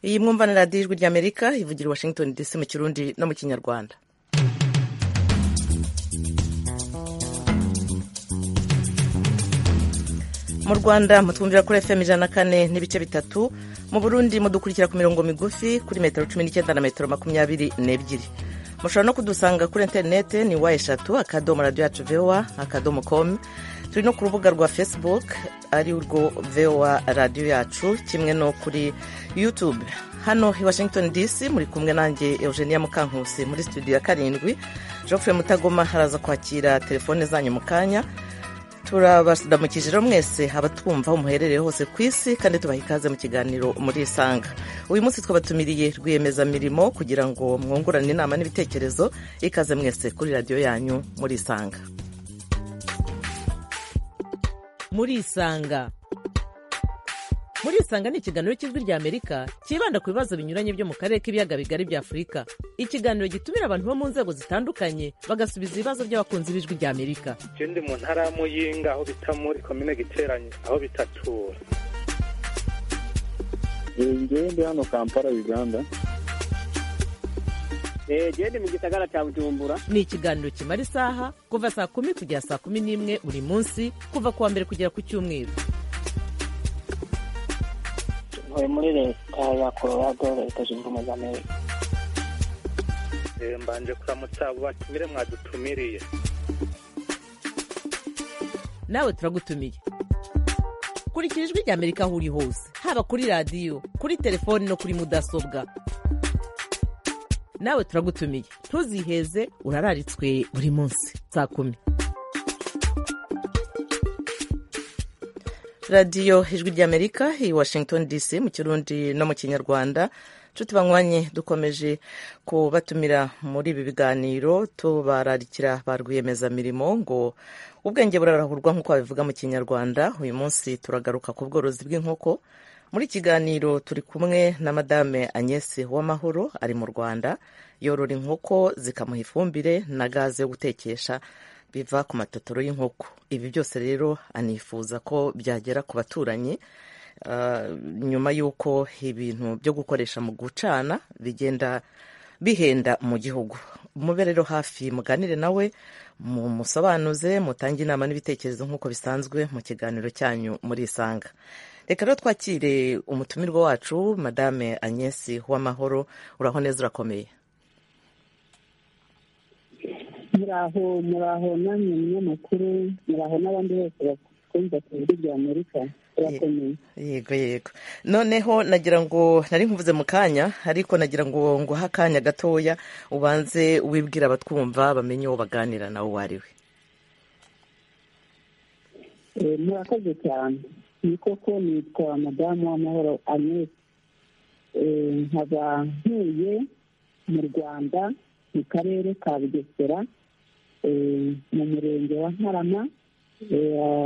iyi mwumva na radiyo ijwi ry'amerika ivugira i washington dc mu kirundi no mu kinyarwanda mu rwanda mutwumvira kuri fm ijana na kane n'ibice bitatu mu burundi mudukurikira ku mirongo migufi kuri metero cumi n'icyenda na metero makumyabiri n'ebyiri mushobora no kudusanga kuri interinete ni wa eshatu akadomo radiyo yacu vowa akadomo komu turi no ku rubuga rwa facebook ari urwo vowa radiyo yacu kimwe no kuri youtube hano i washington dc muri kumwe nanjye eugenia mukankusi muri studio ya karindwi geoffrey mutagoma haraza kwakira telefone zanyu mu kanya turabasudamukije rero mwese abatwumva umuherereye hose ku isi kandi tubaha ikaze mu kiganiro muri isanga uyu munsi twabatumiriye rwiyemezamirimo kugira ngo mwungurane inama n'ibitekerezo ikaze mwese kuri radiyo yanyu muri isanga muri isanga muri isanga ni ikiganiro cy'ijwi rya amerika cyibanda ku bibazo binyuranye byo mu karere k'ibiyaga bigari bya afurika ikiganiro gitumira abantu bo mu nzego zitandukanye bagasubiza ibibazo by'abakunzi b'ijwi rya amerika ikindi mu ntara ya muyinga aho bita muri komine giteranye aho bitatura njyewe ndi hano kampala uganda genda mu gisagara cya bujumbura ni ikiganiro kimara isaha kuva saa kumi kugera saa kumi n'imwe buri munsi kuva ku wa mbere kugera ku cyumweru ntuye muri leta ya colorado leta zunze ubumwe za amerika mbanje kuramutsa abo batumire mwadutumiriye nawe turagutumiye kurikira ijwi rya amerika aho uri hose haba kuri radiyo kuri telefoni no kuri mudasobwa nawe turagutumiye ntuziheze urararitswe buri munsi saa kumi radiyo ijwi ry'amerika i washington dc mu kirundi no mu kinyarwanda nshuti banywanye dukomeje kubatumira muri ibi biganiro tubararikira ba rwiyemezamirimo ngo ubwenge burarahurwa nk'uko babivuga mu kinyarwanda uyu munsi turagaruka ku bworozi bw'inkoko muri kiganiro turi kumwe na madame agnese w'amahoro ari mu rwanda yorora inkoko zikamuha ifumbire na gaze yo gutekesha biva ku matotoro y'inkoko ibi byose rero anifuza ko byagera ku baturanyi nyuma y'uko ibintu byo gukoresha mu gucana bigenda bihenda mu gihugu mube rero hafi muganire nawe musobanuze mutange inama n'ibitekerezo nk'uko bisanzwe mu kiganiro cyanyu muri isanga reka rero twakire umutumirwa wacu madame agnese w'amahoro uraho neza urakomeye muraho muraho namwe munyamakuru muraho n'abandi bose batwumva ku buryo bya amerika turakomeye yego yego noneho nagira ngo nari nkuvuze mu kanya ariko nagira ngo nguhe akanya gatoya ubanze wibwira abatwumva bamenye uwo baganira nawe uwo ari we murakoze cyane ni koko nitwa madamu w'amahoro agnese nkaba ntuye mu rwanda mu karere ka bugesera mu murenge wa ntarama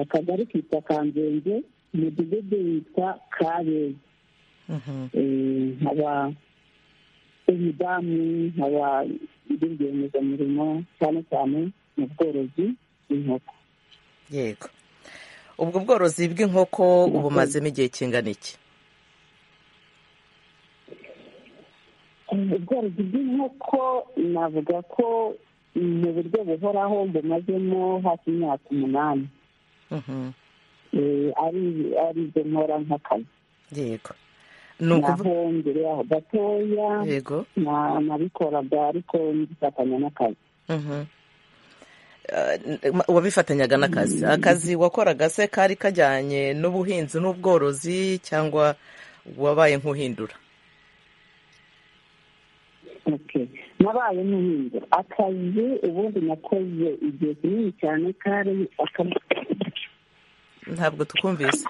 akagari kitwa kanzenze umudugudu witwa kabeza nkaba umudamu nkaba ndi rwiyemezamirimo cyane cyane mu bworozi bw'inkoko yego ubwo bworozi bw'inkoko ubumazemo igihe kingana iki ubworozi bw'inkoko navuga ko mu buryo buhoraho bumazemo hafi imyaka umunani ari byo nkora nk'akazi yego naho mbere yaho gatoya yego nabikoraga ariko ngifatanya n'akazi wabifatanyaga n'akazi akazi wakoraga se kari kajyanye n'ubuhinzi n'ubworozi cyangwa wabaye nk'uhindura nabaye n'ubuhinzi akazi ubundi nakoze igihe kinini cyane kari ntabwo tukumvise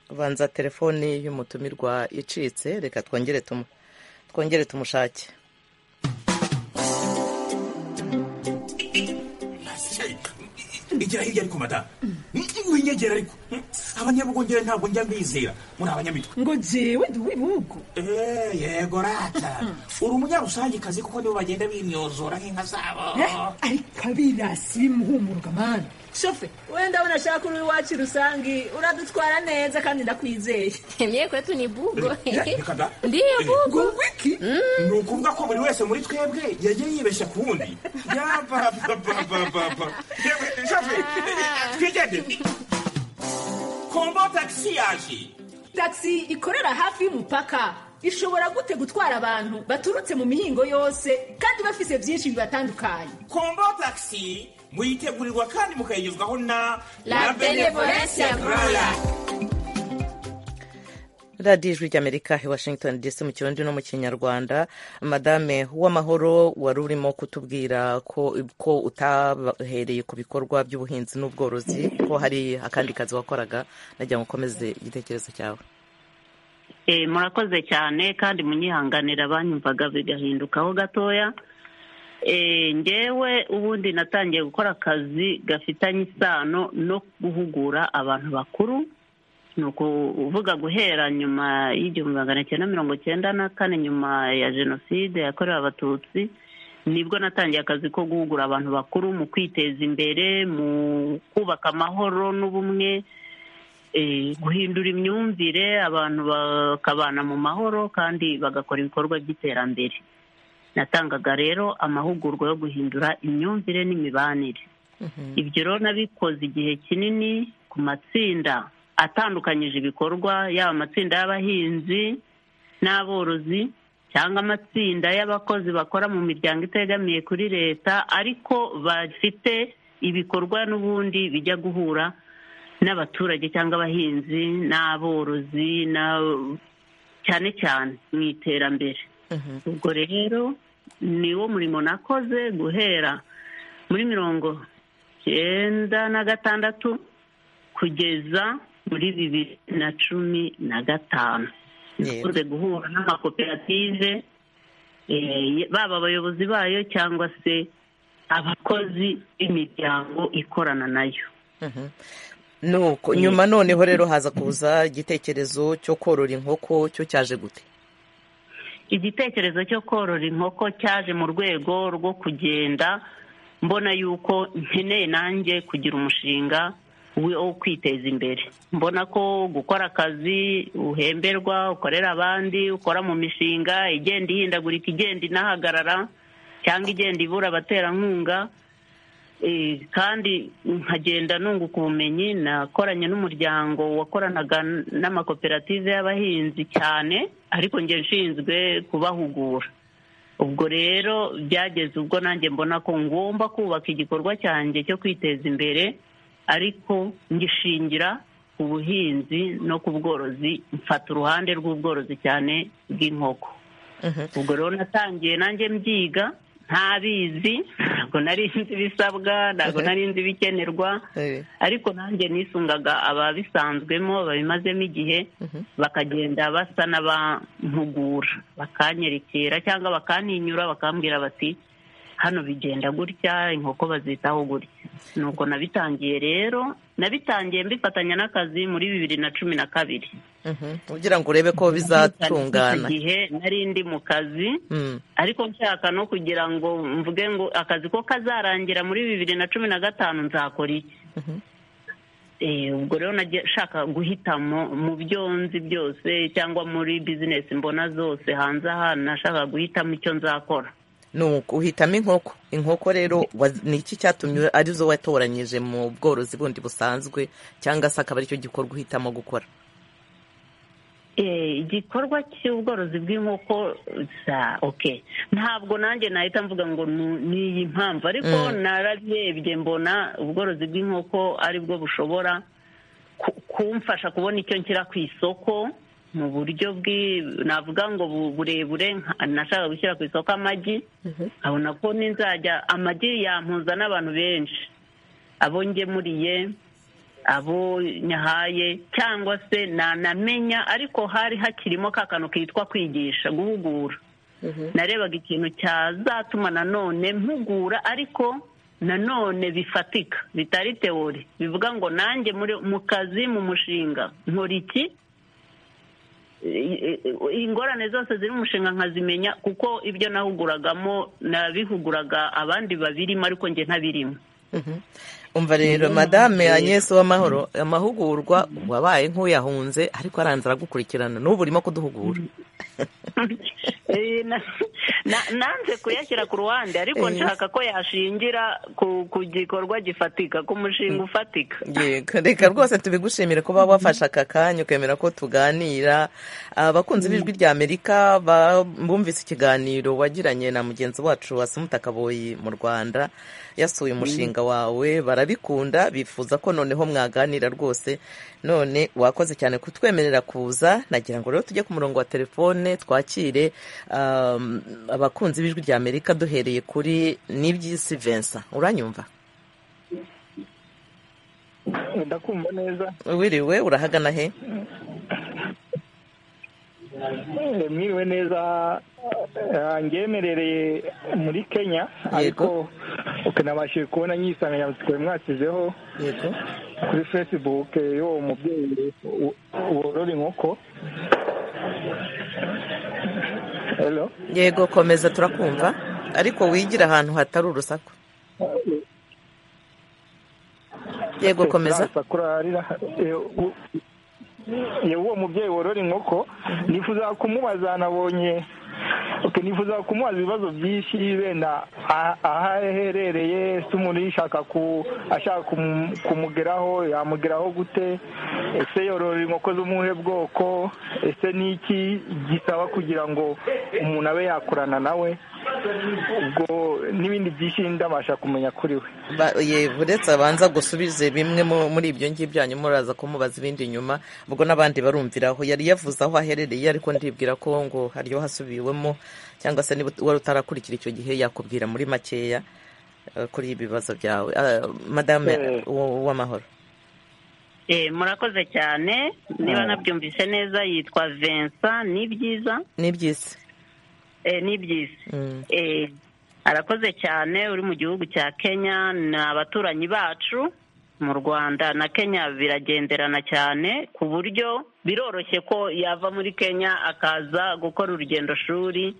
ubanza telefoni y'umutumirwa icitse reka twongere tumushake igera hirya ariko madamu winyegera ariko abanyabugongera ntabwo njya mbizera muri abanyamitwe ngo jewe ndi uw'ibihugu Eh, yego rata uri umunyarusangikazi kuko nibo bagenda bimyozora nk'inka zabo ariko abirasi bimuhumuruka mana shofe wenda ndabona ashaka uri iwacu rusange uradutwara neza kandi ndakwizeye Mie kwetu ni bugo. Reka da. Ndiyo bugo. ngo wiki ni ukuvuga ko buri wese muri twebwe yagiye yibeshya ku wundi yapapapapapa twigende kombo tagisi yaje tagisi ikorera hafi y'umupaka ishobora gute gutwara abantu baturutse mu mihingo yose kandi bafise byinshi bibatandukanye kombo tagisi muyitegurirwa kandi mukayigezwaho na La benevolence ya Grola. radiyo ijwi ry'amerika i washington dc mu kirundi no mu kinyarwanda madame w'amahoro wari urimo kutubwira ko ko utahereye ku bikorwa by'ubuhinzi n'ubworozi ko hari akandi kazi wakoraga nagira ngo ukomeze igitekerezo cyawe Eh, murakoze cyane kandi munyihanganira banyumvaga bigahindukaho gatoya Eh, ngewe ubundi natangiye gukora akazi gafitanye isano no guhugura abantu bakuru ni ukuvuga guhera nyuma y'igihumbi magana cyenda mirongo cyenda na kane nyuma ya jenoside yakorewe abatutsi nibwo natangiye akazi ko guhugura abantu bakuru mu kwiteza imbere mu kubaka amahoro n'ubumwe eh, guhindura imyumvire abantu bakabana mu mahoro kandi bagakora ibikorwa by'iterambere natangaga rero amahugurwa yo guhindura imyumvire n'imibanire ibyo rero nabikoze igihe kinini ku matsinda atandukanyije ibikorwa yaba amatsinda y'abahinzi n'aborozi cyangwa amatsinda y'abakozi bakora mu miryango itegamiye kuri leta ariko bafite ibikorwa n'ubundi bijya guhura n'abaturage cyangwa abahinzi n'aborozi na- cyane cyane mu iterambere ubwo rero niwo murimo nakoze guhera muri mirongo cyenda na gatandatu kugeza muri bibiri na cumi na gatanu Yego. dukunze guhura n'amakoperative eh, baba abayobozi bayo cyangwa se abakozi b'imiryango ikorana nayo Mhm. nuko nyuma noneho rero haza kuza igitekerezo cyo korora inkoko cyo cyaje gute igitekerezo cyo korora inkoko cyaje mu rwego rwo kugenda mbona yuko nkeneye nanjye kugira umushinga wi- wo kwiteza imbere mbona ko gukora akazi uhemberwa ukorera abandi ukora mu mishinga igenda ihindagurika igenda inahagarara cyangwa igenda ibura abaterankunga Eh, kandi nkagenda nunguka ubumenyi nakoranye n'umuryango wakoranaga n- n'amakoperative y'abahinzi cyane ariko nge nshinzwe kubahugura ubwo rero byageze ubwo nanjye mbona ko ngomba kubaka igikorwa cyanjye cyo kwiteza imbere ariko ngishingira ku buhinzi no ku bworozi mfata uruhande rw'ubworozi cyane bw'inkoko ubwo rero natangiye nanjye mbyiga ntabizi ntabwo nari nzi ibisabwa ntabwo nari nzi ibikenerwa Eh. ariko nanjye nisungaga ababisanzwemo babimazemo igihe bakagenda basa n'abampugura bakanyerekera cyangwa bakantinyura bakambwira bati hano bigenda gutya inkoko bazitaho gutya nuko nabitangiye rero nabitangiye mbifatanya n'akazi muri bibiri na cumi na kabiri Mhm. kugira ngo urebe ko bizatungana igihe nari ndi mu kazi Mm. ariko nshaka no kugira ngo mvuge ngo akazi ko kazarangira muri bibiri na cumi na gatanu nzakora iki Eh, ubwo rero nagiye nshaka guhitamo mu byo nzi byose cyangwa muri bizinesi mbona zose hanze aha nashakaga guhitamo icyo nzakora ni uhitamo inkoko inkoko rero wa- ni iki cyatumye arizo watoranyije mu bworozi bundi busanzwe cyangwa se akaba aricyo gikorwa uhitamo gukora Eh, igikorwa cy'ubworozi bw'inkoko za okay ntabwo nanjye nahita mvuga ngo nu- ni iyi mpamvu ariko narabirebye mbona ubworozi bw'inkoko aribwo bushobora ku- kumfasha kubona icyo nshyira ku isoko mu buryo bwi- navuga ngo bu- burebure nka- nashaka gushyira ku isoko amagi nkabona ko n'inzajya amagi yampuza n'abantu benshi abo ngemuriye abo nyahaye cyangwa se nanamenya ariko hari hakirimo ka kantu kitwa kwigisha guhugura narebaga ikintu cyazatuma nanone mpugura ariko nanone bifatika bitari teori bivuga ngo nanjye muri mu kazi mu mushinga nkora iki I- i- ingorane zose ziri mu mushinga nkazimenya kuko ibyo nahuguragamo nabihuguraga abandi babirimo ariko njye ntabirimo umva rero madame agnès w'amahoro amahugurwa wabaye nk'uyahunze ariko aranze aragukurikirana n'ubu urimo kuduhugura Eh, na- na- nanze kuyashyira ku ruhande ariko Eh. nshaka ko yashingira ku ku gikorwa gifatika ku mushinga ufatika yego reka rwose tubigushimire kuba wafashe aka kanya ukemera ko tuganira abakunzi b'ijwi rya amerika ba- bumvise ikiganiro wagiranye na mugenzi wacu asumuta kaboyi mu rwanda yasuye umushinga wawe barabikunda bifuza ko noneho mwaganira rwose none wakoze cyane kutwemerera kuza nagira ngo rero tujye ku murongo wa telefone twakire um, abakunzi b'ijwi rya amerika duhereye kuri nibyisi vincent uranyumva ndakumva neza wiriwe urahagana he Eh, mwiriwe neza Eh, ngemerereye muri kenya ariko uku nabashije kubona nyisanganyamatsiko yari mwashyizeho yego kuri facebook eh, y'uwo mubyeyi wo- worora inkoko hello yego komeza turakumva ariko wigira ahantu hatari urusaku Yego, Eh, komeza. turasa kurarira. Eh, u- eh, uwo mubyeyi worora inkoko nifuza kumubaza nabonye Okay, nifuza kumubaza ibibazo byinshi wenda ah- aho aherereye se umuntu yishaka ku ashaka kumu- kumugeraho yamugeraho gute ese yorora inkoko z'umuhe bwoko ese ni iki gisaba kugira ngo umuntu abe yakorana nawe ubwo n'ibindi byinshi ndabasha kumenya kuri we Ba- ye- uretse abanza gusubize bimwe mu- muri ibyo ngibyo hanyuma uraza kumubaza ibindi nyuma ubwo n'abandi barumviraho yari yavuze aho aherereye ariko ndibwira ko ngo hariyo hasubiwemo cyangwa se niba wari utarakurikira icyo gihe yakubwira muri makeya eh, kuri ibi bibazo byawe Ah, madame Eh. w- w'amahoro Eh, murakoze cyane niba Mm. nabyumvise neza yitwa vincent ni byiza ni byiza ni byiza Mm. Eh, arakoze cyane uri mu gihugu cya kenya ni abaturanyi bacu mu rwanda na kenya biragenderana cyane ku buryo biroroshye ko yava muri kenya akaza gukora urugendo shuri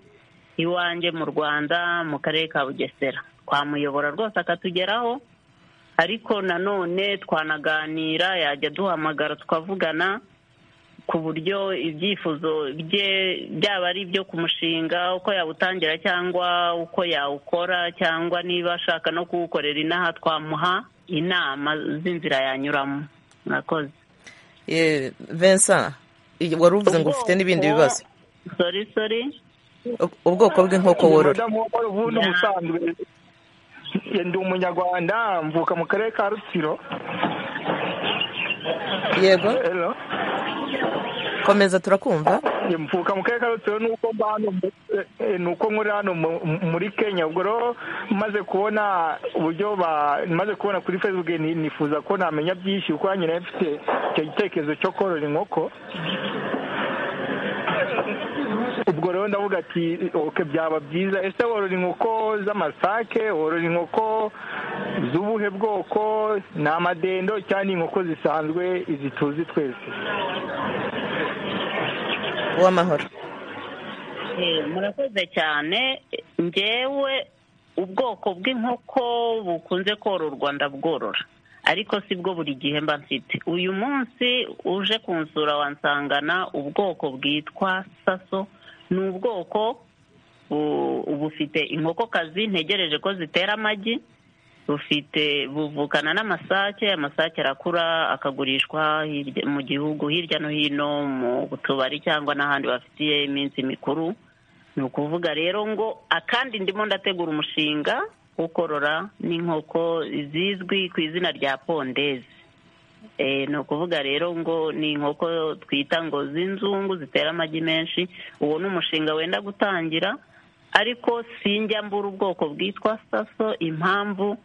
iwanjye mu rwanda mu karere ka bugesera twamuyobora rwose akatugeraho ariko nanone twanaganira yajya duhamagara tukavugana ku buryo ibyifuzo bye byaba ari ibyo ku mushinga uko yawutangira cyangwa uko yawukora cyangwa niba ashaka no kuwukorera inaha twamuha inama z'inzira yanyuramo murakoze Eh, vincent i- wari uvuze ngo ufite n'ibindi bibazo sori sori Ub- ubwoko bw'inkoko worora Umudamu w'amahoro ubundi Ya. ubusanzwe eh, ndi umunyarwanda mvuka mu karere ka rutsiro yego Hello? komeza turakumva Eh, mvuka mu karere ka rutsiro nuko mba hano mu- eh, eh, nuko nkora hano mu- muri kenya ubwo rero maze kubona uburyo ba maze kubona kuri facebook ni- nifuza ko namenya byinshi kuko nanjye nari mfite icyo gitekerezo cyo korora inkoko ubwo rero ndavuga ati oke byaba byiza ese worora inkoko z'amasake worora inkoko z'ubuhe bwoko ni amadendo cyangwa ni inkoko zisanzwe izi tuzi twese uw'amahoro Eh, murakoze cyane ngewe ubwoko bw'inkoko bukunze kororwa ndabworora ariko si bwo buri gihe mba mfite uyu munsi uje kunsura wansangana ubwoko bwitwa saso ni ubwoko bu- bufite inkokokazi ntegereje ko zitera amagi bufite buvukana n'amasake amasake arakura akagurishwa hirya- mu gihugu hirya no hino mu tubari cyangwa n'ahandi bafitiye iminsi mikuru ni ukuvuga rero ngo akandi ndimo ndategura umushinga wo korora n'inkoko zizwi ku izina rya pondezi Eh, ni ukuvuga rero ngo ni inkoko twita ngo z'inzungu zitera amagi menshi uwo ni umushinga wenda gutangira ariko sinjya mbura ubwoko bwitwa saso impamvu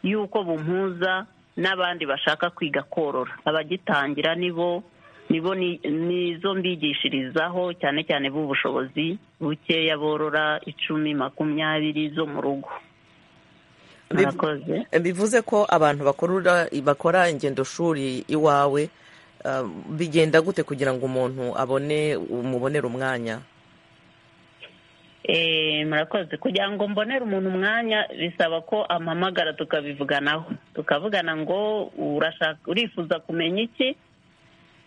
y'uko bumpuza n'abandi bashaka kwiga korora abagitangira nibo nibo ni- nizo mbigishirizaho cyane cyane b'ubushobozi bukeya borora icumi makumyabiri zo mu rugo bivuze ko abantu bakorura bakora ingendoshuri iwawe ah, bigenda gute kugira ngo umuntu abone umubonere umwanya Eh, murakoze kugira ngo mbonere umuntu umwanya bisaba ko ampamagara tukabivuganaho tukavugana ngo urashaka urifuza kumenya iki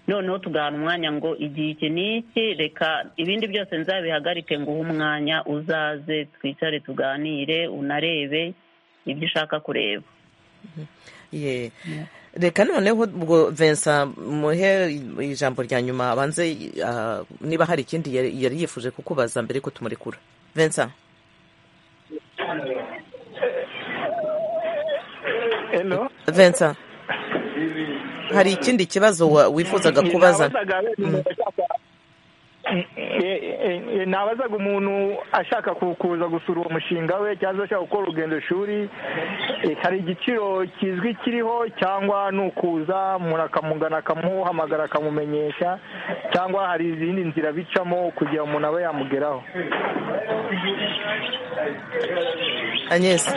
noneho tugahana umwanya ngo igihe iki ni iki reka ibindi byose nzabihagarike nguhe umwanya uzaze twicare tuganire unarebe ibyo ushaka kureba Ye. reka noneho ubwo vensa muhe ijambo rya nyuma abanze ah, niba hari ikindi yari yari yifuje kukubaza mbere yuko tumurekura vensa Hello? vensa hari ikindi kibazo wa- wifuzaga kubaza Nabazaga wenda umuntu ashaka- Eh, eh, eh, nabazaga umuntu ashaka ku- kuza gusura uwo mushinga we cyangwa ashaka gukora urugendo shuri eh, hari igiciro kizwi kiriho cyangwa ni ukuza umuntu akamugana akamuhamagara akamumenyesha cyangwa hari izindi nzira bicamo kugira umuntu abe yamugeraho Agnes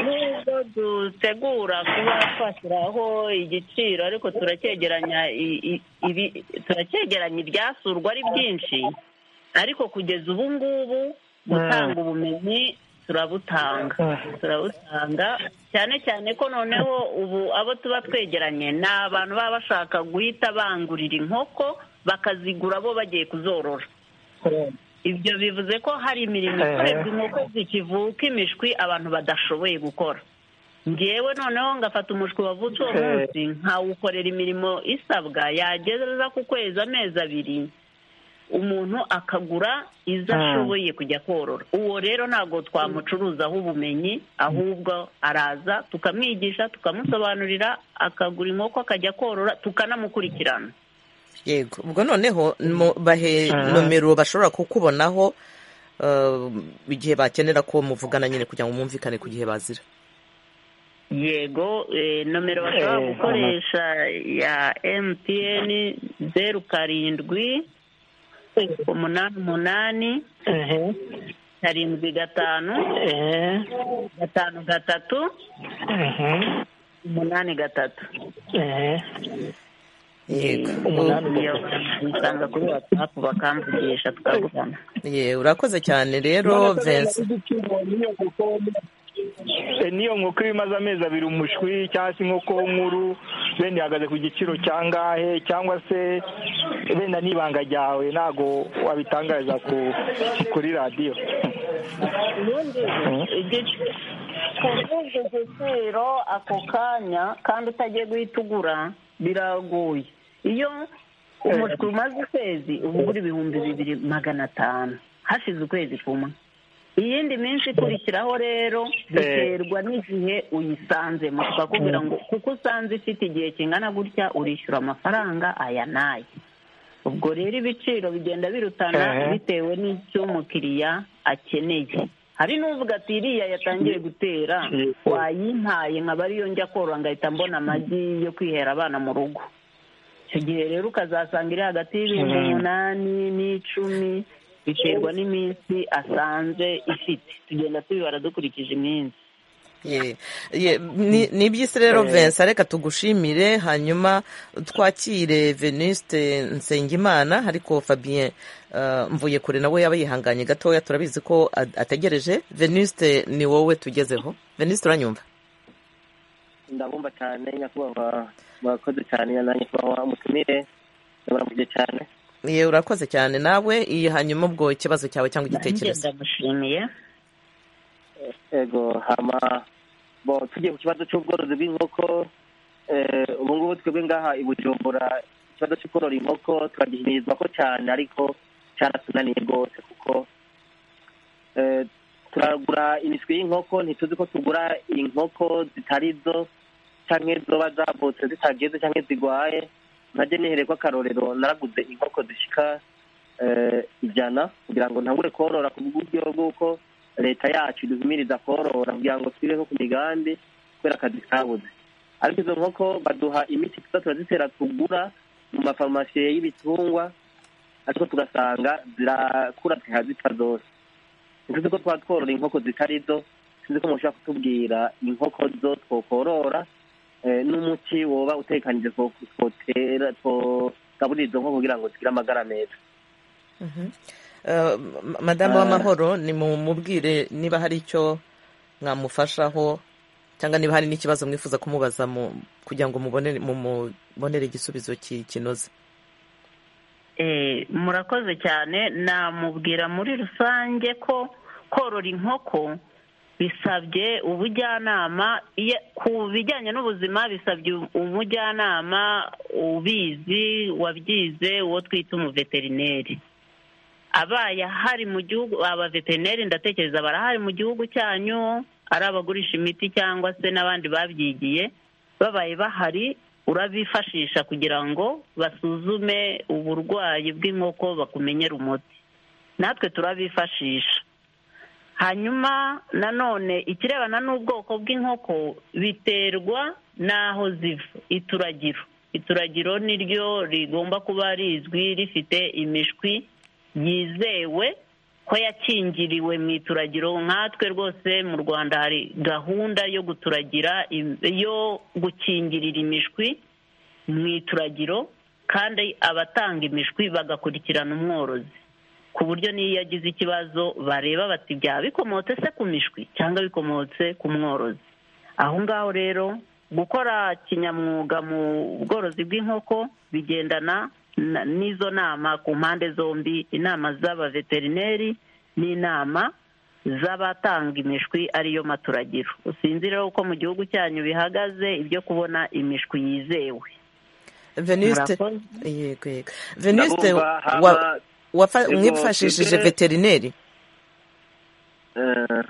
nubwo dutegura kuba twashyiraho igiciro ariko turacyegeranya i- i- ibi- turacyegeranya ibyasurwa ari byinshi ariko kugeza ubu ngubu gutanga ubumenyi turabutanga turabutanga cyane cyane ko noneho ubu abo tuba twegeranye ni abantu baba bashaka guhita bangurira inkoko bakazigura bo bagiye kuzorora ibyo bivuze ko hari imirimo Eh. ikorerwa inkoko zikivuka imishwi abantu badashoboye gukora ngewe noneho ngafata umushwi wavutse uwo Eh. munsi nkawukorera imirimo isabwa yageza ku kwezi amezi abiri umuntu akagura izo Hmm. ashoboye kujya korora uwo rero ntabwo twamucuruzaho ubumenyi ahubwo araza tukamwigisha tukamusobanurira akagura inkoko akajya korora tukanamukurikirana yego ubwo noneho mu- bahe nomero bashobora kukubonaho ah, igihe bakenera ko muvugana nyine kugira ngo mwumvikane ku gihe bazira yego eh, nomero bashobora Eh, gukoresha ya mtn zeru karindwi umunani umunani karindwi gatanu gatanu gatatu umunani gatatu yego iyo bisanga kuri watsapu bakamvugisha tukavugana Ye, urakoze cyane rero vensa Eh, niyo nkoko iba imaze amezi abiri umushwi cyangwa se inkoko nkuru wenda ihagaze ku giciro cyangahe cyangwa se wenda n'ibanga ryawe ntabwo wabitangariza ku, kuri radiyo kuvuga igiciro ako kanya kandi utagiye guhita ugura biragoye iyo umushwi umaze ukwezi uba ugura ibihumbi bibiri magana atanu hashize ukwezi kumwe iyindi minsi ikurikiraho rero biterwa n'igihe uyisanzemo tukakubwira ngo kuko usanze ifite igihe kingana gutya urishyura amafaranga aya n'aya ubwo rero ibiciro bigenda birutana Ehe. bitewe n'icyo umukiriya akeneye hari n'uvuga ati iriya yatangiye gutera wayimpaye nkaba ariyo njya korora ngahita mbona amagi yo kwihera abana mu rugo icyo gihe rero ukazasanga iri hagati y'ibihumbi Mhm. umunani n'icumi biterwa n'iminsi asanze ifite tugenda tubibara dukurikije iminsi Ye, ye, ni ni iby'isi rero vensa reka tugushimire hanyuma twakire venuste nsengimana ariko fabien ah, mvuye kure nawe yaba yihanganye gatoya turabizi ko a- ategereje venuste ni wowe tugezeho venuste uranyumva ndabumva cyane nyakubahwa murakoze cyane nanjye kubaho umutumire ndabaramukije cyane Ye, urakoze cyane nawe iyi hanyuma ubwo ikibazo cyawe cyangwa igitekerezo ndamushimiye ego hama bo tugiye ku kibazo cy'ubworozi bw'inkoko eh, ubu ngubu twebwe ngaha i bujumbura ikibazo cyo korora inkoko turagishyikirizwa ko cyane ariko cyaratunaniye rwose kuko eh, turagura imishwi y'inkoko ntituzi ko tugura inkoko zitari zo cyangwa zoba zavutse zitageze cyangwa zigwaye najye nihereye ko akarorero naraguze inkoko zishika eh, ijana kugira ngo ntangure korora ku buryo bw'uko leta yacu iduhimiriza korora kugira ngo twire nko ku migambi kubera akazi kabuze ariko izo nkoko baduha imiti tuza turazitera tugura mu mafarumasi y'ibitungwa ariko tugasanga zirakura zikaba zipfa zose ntuzi ko twaba tworora inkoko zitari zo sinzi ko mushobora kutubwira inkoko zo twokorora eh, n'umuti woba utekanije two- twotera twogaburira izo nkoko kugira ngo zigire amagara meza Eh, ma- madamu Ah. w'amahoro ni mu mubwire niba hari icyo mwamufashaho cyangwa niba hari n'ikibazo mwifuza kumubaza mu- kugira ngo mubonere mumubonere igisubizo ki- kinoze Eh, murakoze cyane namubwira muri rusange ko korora inkoko bisabye ubujyanama Iye- ku bijyanye n'ubuzima bisabye umujyanama ubizi wabyize uwo twita umuveterineri abaye ahari mu gihugu abaveterineri ndatekereza barahari mu gihugu cyanyu ari abagurisha imiti cyangwa se n'abandi babyigiye babaye bahari urabifashisha kugira ngo basuzume uburwayi bw'inkoko bakumenyere umuti natwe turabifashisha hanyuma nanone ikirebana n'ubwoko bw'inkoko biterwa n'aho ziva ituragiro ituragiro ni ryo rigomba kuba rizwi rifite imishwi yizewe ko yakingiriwe mu ituragiro nkatwe rwose mu rwanda hari gahunda yo guturagira im- yo gukingirira imishwi mu ituragiro kandi abatanga imishwi bagakurikirana umworozi ku buryo n'iyo yagize ikibazo bareba bati byaba bikomotse se ku mishwi cyangwa bikomotse ku mworozi aho ngaho rero gukora kinyamwuga mu bworozi bw'inkoko bigendana na- n'izo nama ku mpande zombi inama z'abaveterineri n'inama z'abatanga imishwi ariyo maturagiro usinzire uko mu gihugu cyanyu bihagaze ibyo kubona imishwi yizewe veniste Murakoze. yego yego veniste Ndabumva hama- wa- wafa- Yego, mwifashishije twebwe- veterineri Eh,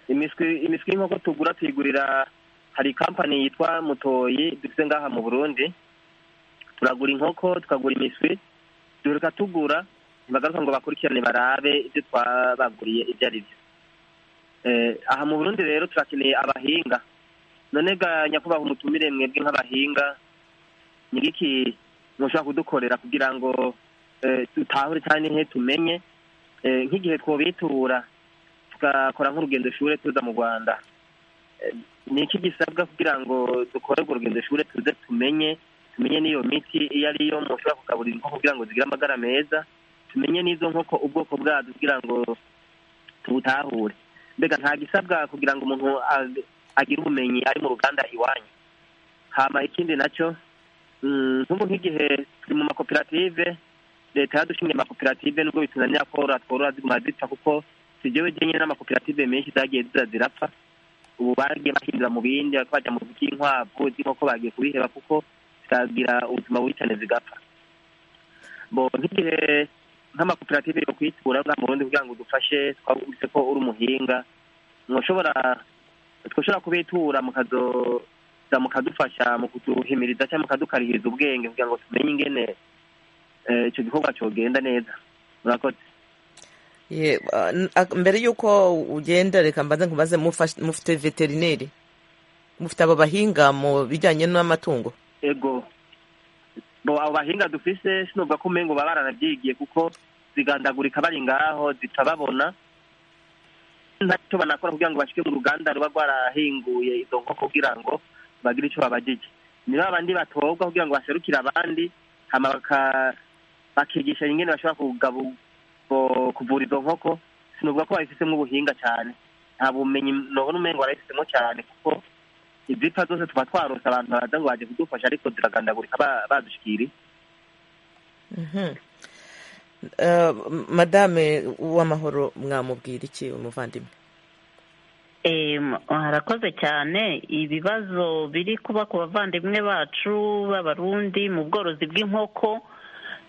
imishwi imishwi y'inkoko tugura tuyigurira hari kampani yitwa mutoyi dufite ngaha mu burundi turagura inkoko tukagura imishwi duheka tugura ntibagaruka ngo bakurikirane barabe ibyo twabaguriye ibyo ari byo Eh, aha mu burundi rero turakeneye abahinga none ga nyakubahwa umutumire mwebwe nk'abahinga nyiriki mushobora kudukorera kugira ngo eh, dutahure cyane he tumenye Eh, nk'igihe twobitura tugakora nk'urugendo shuri tuza mu rwanda Eh, ni iki gisabwa kugira ngo dukore urwo rugendo shuri tuze tumenye tumenye n'iyo miti iyo ari yo mushobora kugaburira inkoko kugira ngo zigire amagara meza tumenye n'izo nkoko ubwoko bwazo kugira ngo tubutahure mbega nta gisabwa kugira ngo umuntu ag- agire ubumenyi ari mu ruganda iwanyu hama ikindi nacyo mm, nk'ubu nk'igihe turi mu makoperative leta yadushingiye amakoperative nubwo bitunanira korora tworora ziguma zipfa kuko tugewe jenyine n'amakoperative menshi zagiye ziza zirapfa ubu bagiye bahindura mu bindi bajya mu by'inkwavu z'inkoko bagiye kubiheba kuko zikagira ubuzima bubi cyane zigapfa bo nk'igihe nk'amakoperative yo kwitura ngaha mu burundi kugira ngo udufashe twabutse ko uri umuhinga mwashobora twashobora kubitura mukazoza mukadufasha mu kuduhimiriza cyangwa mukadukarihiriza ubwenge kugira ngo tumenye ingene eh, icyo gikorwa cyogenda neza murakoze Ye- ah, n- ah, mbere y'uko ugenda reka mbanze nkubaze mufash- mufite veterineri mufite abo bahinga mu bijyanye n'amatungo ego bo abo bahinga dufise sinumva ko umengo baba baranabyigiye kuko zigandagurika bari ngaho zita babona ntacyo banakora kugira ngo bashike mu ruganda ruba rwarahinguye izo nkoko kugira ngo bagire icyo babagije ni ba bandi batobwa kugira ngo baserukire abandi hama baka- bakigisha ingene bashobora kugabu bo- kuvura izo nkoko sinumva ko babifisemo ubuhinga cyane nta bumenyi nobona umengo barabifisemo cyane kuko izipfa zose tuba twarose abantu baraza ngo baje kudufasha ariko ziragandagurika ba- badushikiri Mhm. Eh, m- madame w'amahoro mwamubwira iki umuvandimwe Eh, m- harakoze cyane ibibazo biri kuba ku bavandimwe bacu b'abarundi mu bworozi bw'inkoko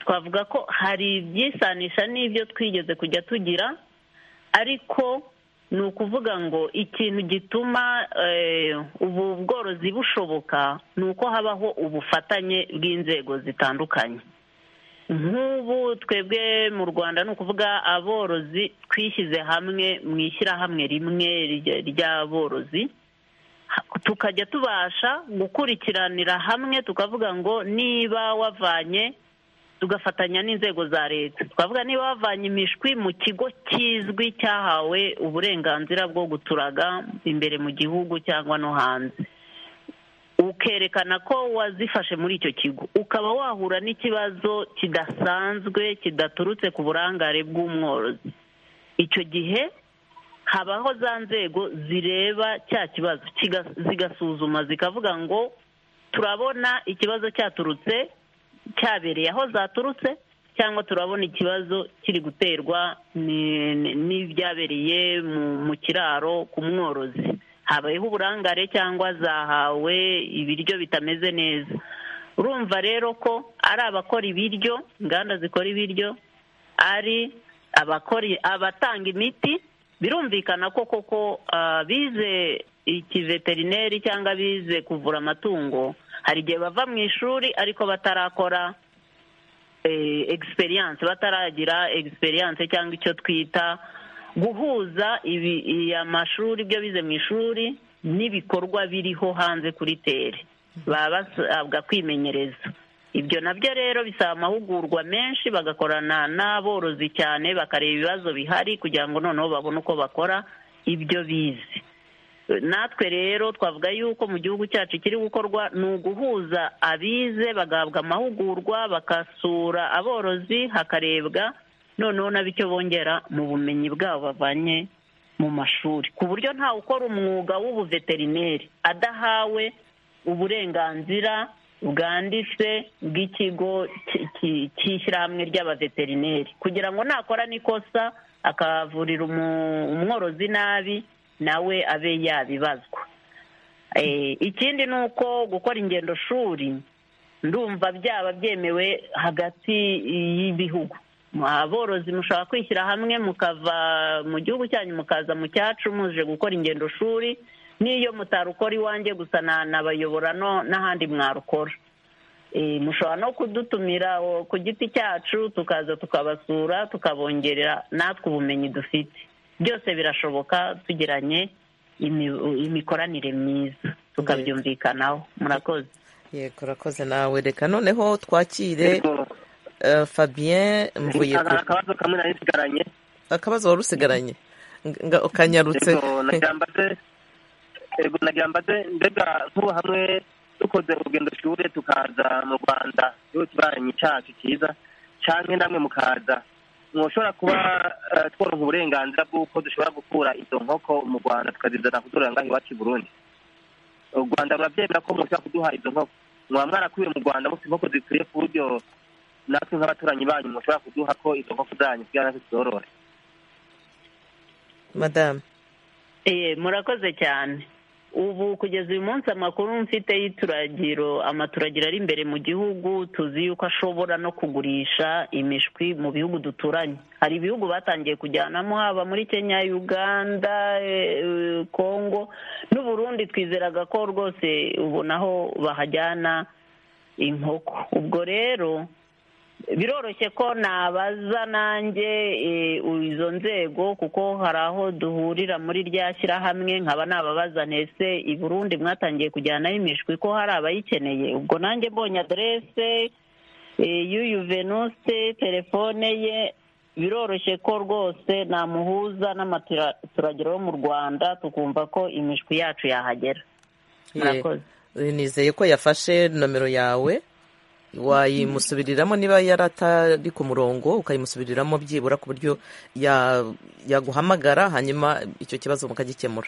twavuga ko hari ibyisanisha n'ibyo twigeze kujya tugira ariko ni ukuvuga ngo ikintu gituma eh, ubu bworozi bushoboka ni uko habaho ubufatanye bw'inzego zitandukanye nk'ubu twebwe mu rwanda ni ukuvuga aborozi twishyize hamwe mu ishyirahamwe rimwe rya- ry'aborozi ha- tukajya tubasha gukurikiranira hamwe tukavuga ngo niba wavanye tugafatanya n'inzego za leta twavuga niba bavanye imishwi mu kigo kizwi cyahawe uburenganzira bwo guturaga imbere mu gihugu cyangwa no hanze ukerekana ko wazifashe muri icyo kigo ukaba wahura n'ikibazo kidasanzwe kidaturutse ku burangare bw'umworozi icyo gihe habaho za nzego zireba cya kibazo kiga- zigasuzuma zikavuga ngo turabona ikibazo cyaturutse cyabereye aho zaturutse cyangwa turabona ikibazo kiri guterwa ni- ni- n'ibyabereye mu- mu kiraro ku mworozi habayeho uburangare cyangwa zahawe ibiryo bitameze neza urumva rero ko ari abakora ibiryo inganda zikora ibiryo ari abakora abatanga imiti birumvikana ko koko ah, bize ikiveterineri cyangwa bize kuvura amatungo hari igihe bava mu ishuri ariko batarakora eh, experience bataragira experience cyangwa icyo twita guhuza ibi iya mashuri ibyo bize mu ishuri n'ibikorwa biriho hanze kuri tere baba basabwa kwimenyereza ibyo nabyo rero bisaba amahugurwa menshi bagakorana n'aborozi cyane bakareba ibibazo bihari kugira ngo noneho babone uko bakora ibyo bize natwe rero twavuga yuko mu gihugu cyacu ikiri gukorwa ni uguhuza abize bagahabwa amahugurwa bagasura aborozi hakarebwa noneho nabo icyo bongera mu bumenyi bwabo bavanye mu mashuri ku buryo ntawe ukora umwuga w'ubuveterineri adahawe uburenganzira bwanditse bw'ikigo ki- ki- cy'ishyirahamwe ry'abaveterineri kugira ngo nakora n'ikosa akavurira umu- umworozi nabi nawe abe yabibazwa Eh, ikindi ni uko gukora ingendo shuri ndumva byaba byemewe hagati y'ibihugu aborozi mushobora kwishyira hamwe mukava mu gihugu cyanyu mukaza mu cyacu muje gukora ingendo shuri n'iyo mutarukora iwanjye gusa na- nabayobora no- n'ahandi mwarukora Eh, mushobora no kudutumira o, ku giti cyacu tukaza tukabasura tukabongerera natwe ubumenyi dufite byose birashoboka tugiranye imi- imikoranire myiza tukabyumvikanaho murakoze yego urakoze nawe reka noneho twakire eh, fabien mvuye Hari akabazo kamwe nari nsigaranye akabazo wari usigaranye Nga- nga- ukanyarutse Yego, nagira mbaze yego nagira mbaze mbega nk'ubu hamwe dukoze urugendo shuri tukaza mu rwanda igihugu kibaranyi cyacu cyiza cyangwa namwe mukaza mwoshobora kuba eh, tworonka uburenganzira bw'uko dushobora gukura izo nkoko mu rwanda tukazizana kuzorora ngaha iwacu i burundi u rwanda murabyemera ko mushobora kuduha izo nkoko mwaba mwarakuye mu rwanda mufite inkoko zikwiye ku buryo natwe nk'abaturanyi banyu mushobora kuduha ko izo nkoko zanyu kugira natwe tuzorore madamu Eh, murakoze cyane ubu kugeza uyu munsi amakuru mfite y'ituragiro amaturagiro ari imbere mu gihugu tuzi yuko ashobora no kugurisha imishwi mu bihugu duturanye hari ibihugu batangiye kujyanamo haba muri kenya uganda eh, eh, congo n'uburundi twizeraga ko rwose ubona aho bahajyana inkoko ubwo rero biroroshye ko nabaza nanjye eh, izo nzego kuko hari aho duhurira muri rya shyirahamwe nkaba nababaza ntese i burundi mwatangiye kujyanaho imishwi ko hari abayikeneye ubwo nanjye mbonye aderese eh, y'uyu venuse telefone ye biroroshye ko rwose namuhuza n'amaturagiro yo mu rwanda tukumva ko imishwi yacu yahagera Ye- murakoze nizeye ko yafashe nomero yawe wayimusubiriramo niba yari atari ku murongo ukayimusubiriramo byibura ku buryo ya- yaguhamagara hanyuma icyo kibazo mukagikemura